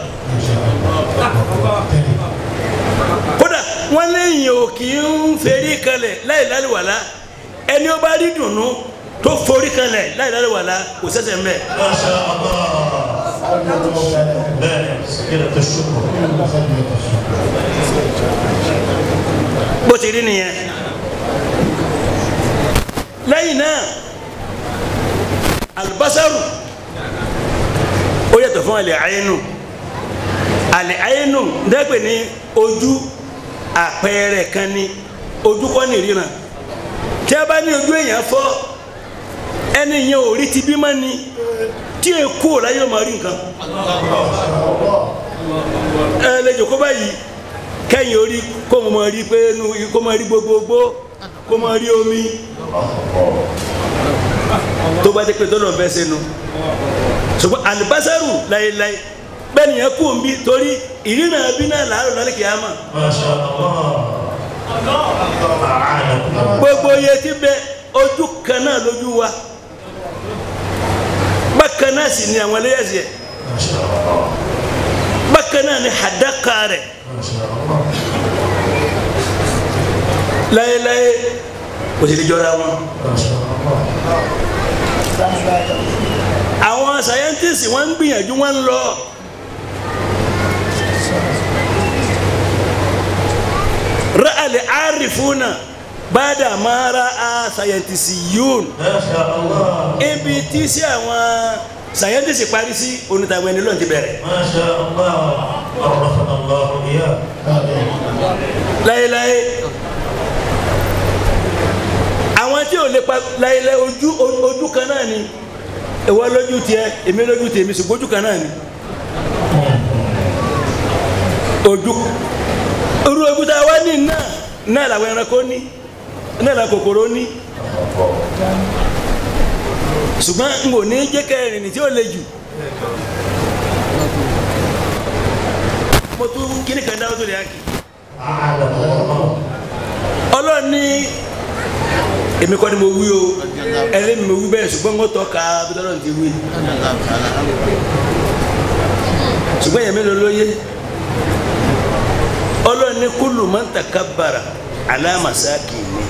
kódà wọn léyìn ò kì í ń ferí kalẹ̀ láì lálùwàlá ẹni ó bá rí dùnú tó forí kalẹ̀ láì lálùwàlá kò sẹ́sẹ̀ ń bẹ̀. bó ti rí nìyẹn lẹ́yìn náà alibasaru ó yàtọ̀ fún alẹ́ ayélu alẹ́ ayélu dẹ́gbẹ̀ ní ojú àpẹẹrẹ kan ní ojú kọ́ ní ìríran tí a bá ní ojú èèyàn fọ́ ẹni yẹn ò rí ti bí mọ́ ni tí e kú ò láyé ọmọ rí nǹkan ẹ lè jòkó báyìí kẹ́yìn orí kó mo mọ rí pé kó mo rí gbogbogbò kó mo rí omi tó bá jẹ́ pé tọ́lọ̀ bẹ́ẹ̀ sẹ́nu ṣùgbọ́n àlùbásárù láéláé bẹ́ẹ̀ nìyẹn kú òun bí torí ìrìnà bí náà làárọ̀ lálẹ́ kìí àmà gbogbo iye tí bẹ ojú kan náà lójú wa bákan náà sì ni àwọn ẹlẹ́yàsí ẹ̀ bákan náà ni hadaka rẹ̀ láyéláyé kò sì lè jọra wọn. àwọn sáyẹ́ntìsì wọ́n ń gbìyànjú wọ́n ń lọ. ra'al arifuna bada ma ra'a sayantisiyun ibi tí sí àwọn sàyẹ́ntìsì parí sí onítàwọn ẹni lọ́n ti bẹ̀rẹ̀. ما شاء الله عرفنا الله إياه láyéláyé àwọn tí ò lè pa láyéláyé ojú ojú kan náà ni ìwọ lójú tiẹ̀ èmi lójú tèmi ṣùgbọ́n ojú kan náà ni ojú irú ojú tá a wá ní náà náà làwọn ẹranko ní náà làwọn kòkòrò ní ṣùgbọ́n n kò ní jẹ́ kẹrin ní tí ó le jù mo tún kíní kan dáwọ́ tó lè hákì ọlọ́run ní èmi kọ́ ni mo wí o ẹlẹ́mi mo wí bẹ́ẹ̀ ṣùgbọ́n mo tọ́ ka bí tọ́lọ́run ti wí ṣùgbọ́n yẹn mélòó ló yé ọlọ́run ní kúlù man takabbara ala masakini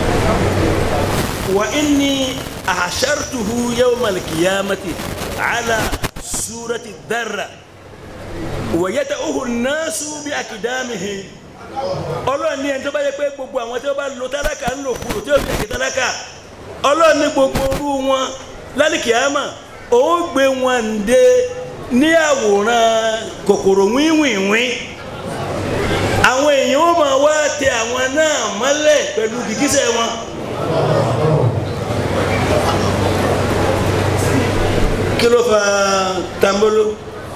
wa inni ahshartuhu yawmal qiyamati ala surati dharra wa yata'uhu an-nasu bi akdamihi ọlọ́run ní ẹni tó bá yẹ pé gbogbo àwọn tí wọ́n bá lo tálákà ń lò kúrò tí ó fi èké tálákà ọlọ́run ní gbogbo orú wọn lálìkìyàmà ó gbé wọn dé ní àwòrán kòkòrò wíwìnwín àwọn èèyàn ó máa wá tẹ àwọn náà mọ́lẹ̀ pẹ̀lú gìgísẹ̀ wọn. kí ló fa tambolo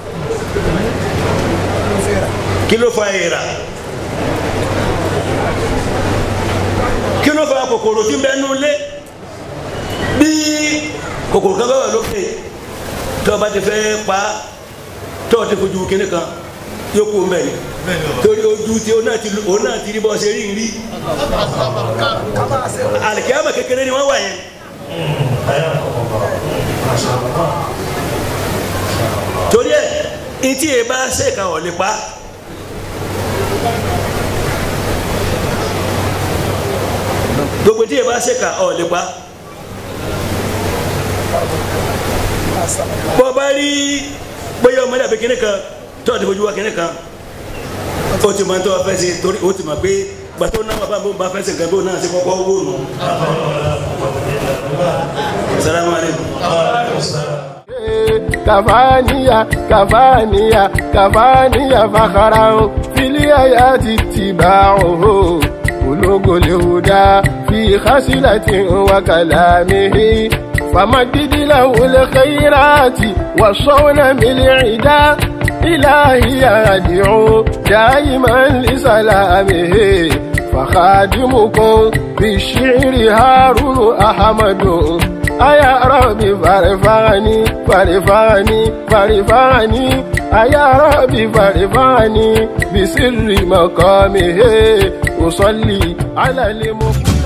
kí ló fa èèrà kí ló fa kòkòrò tí ń bẹ nú lé bí kòkòrò kan bá wà lókè tí ọba ti fẹ́ pa á tí ọ ti fojú kíní kan yóò kú mbẹ ni torí ojú tí o náà ti lu o náà ti rí bọ́ ṣe rí rí alikiyama kékeré ni wọ́n wà yẹn. torí ẹ etí ẹ bá ṣe ka ọ̀ lè pa gbogbo tí ẹ bá ṣe ka ọ̀ lè pa bọ́ bá rí bóyá ọmọdé àbí kíní kan tó àti fojú wa kíní kan ó ti máa ń tọ́ wa fẹ́ ṣe torí ó ti mọ̀ pé gbàtọ́ náà bàbá mi bá fẹ́ ṣe nǹkan bí ó náà ṣe kọ́kọ́ wò nù. salamu aleykum. كفانية كفانية كفانية فخرا في الآيات اتباعه بلوغ الهدى في خسلة وكلامه فمدد له الخيرات والصون بالعدا إلهي أدعو دائما لسلامه فخادمكم بالشعر هارون أحمد أيا ربي فارفعني فارفعني فارفعني أيا ربي فارفعني بسر مقامه أصلي على المفيد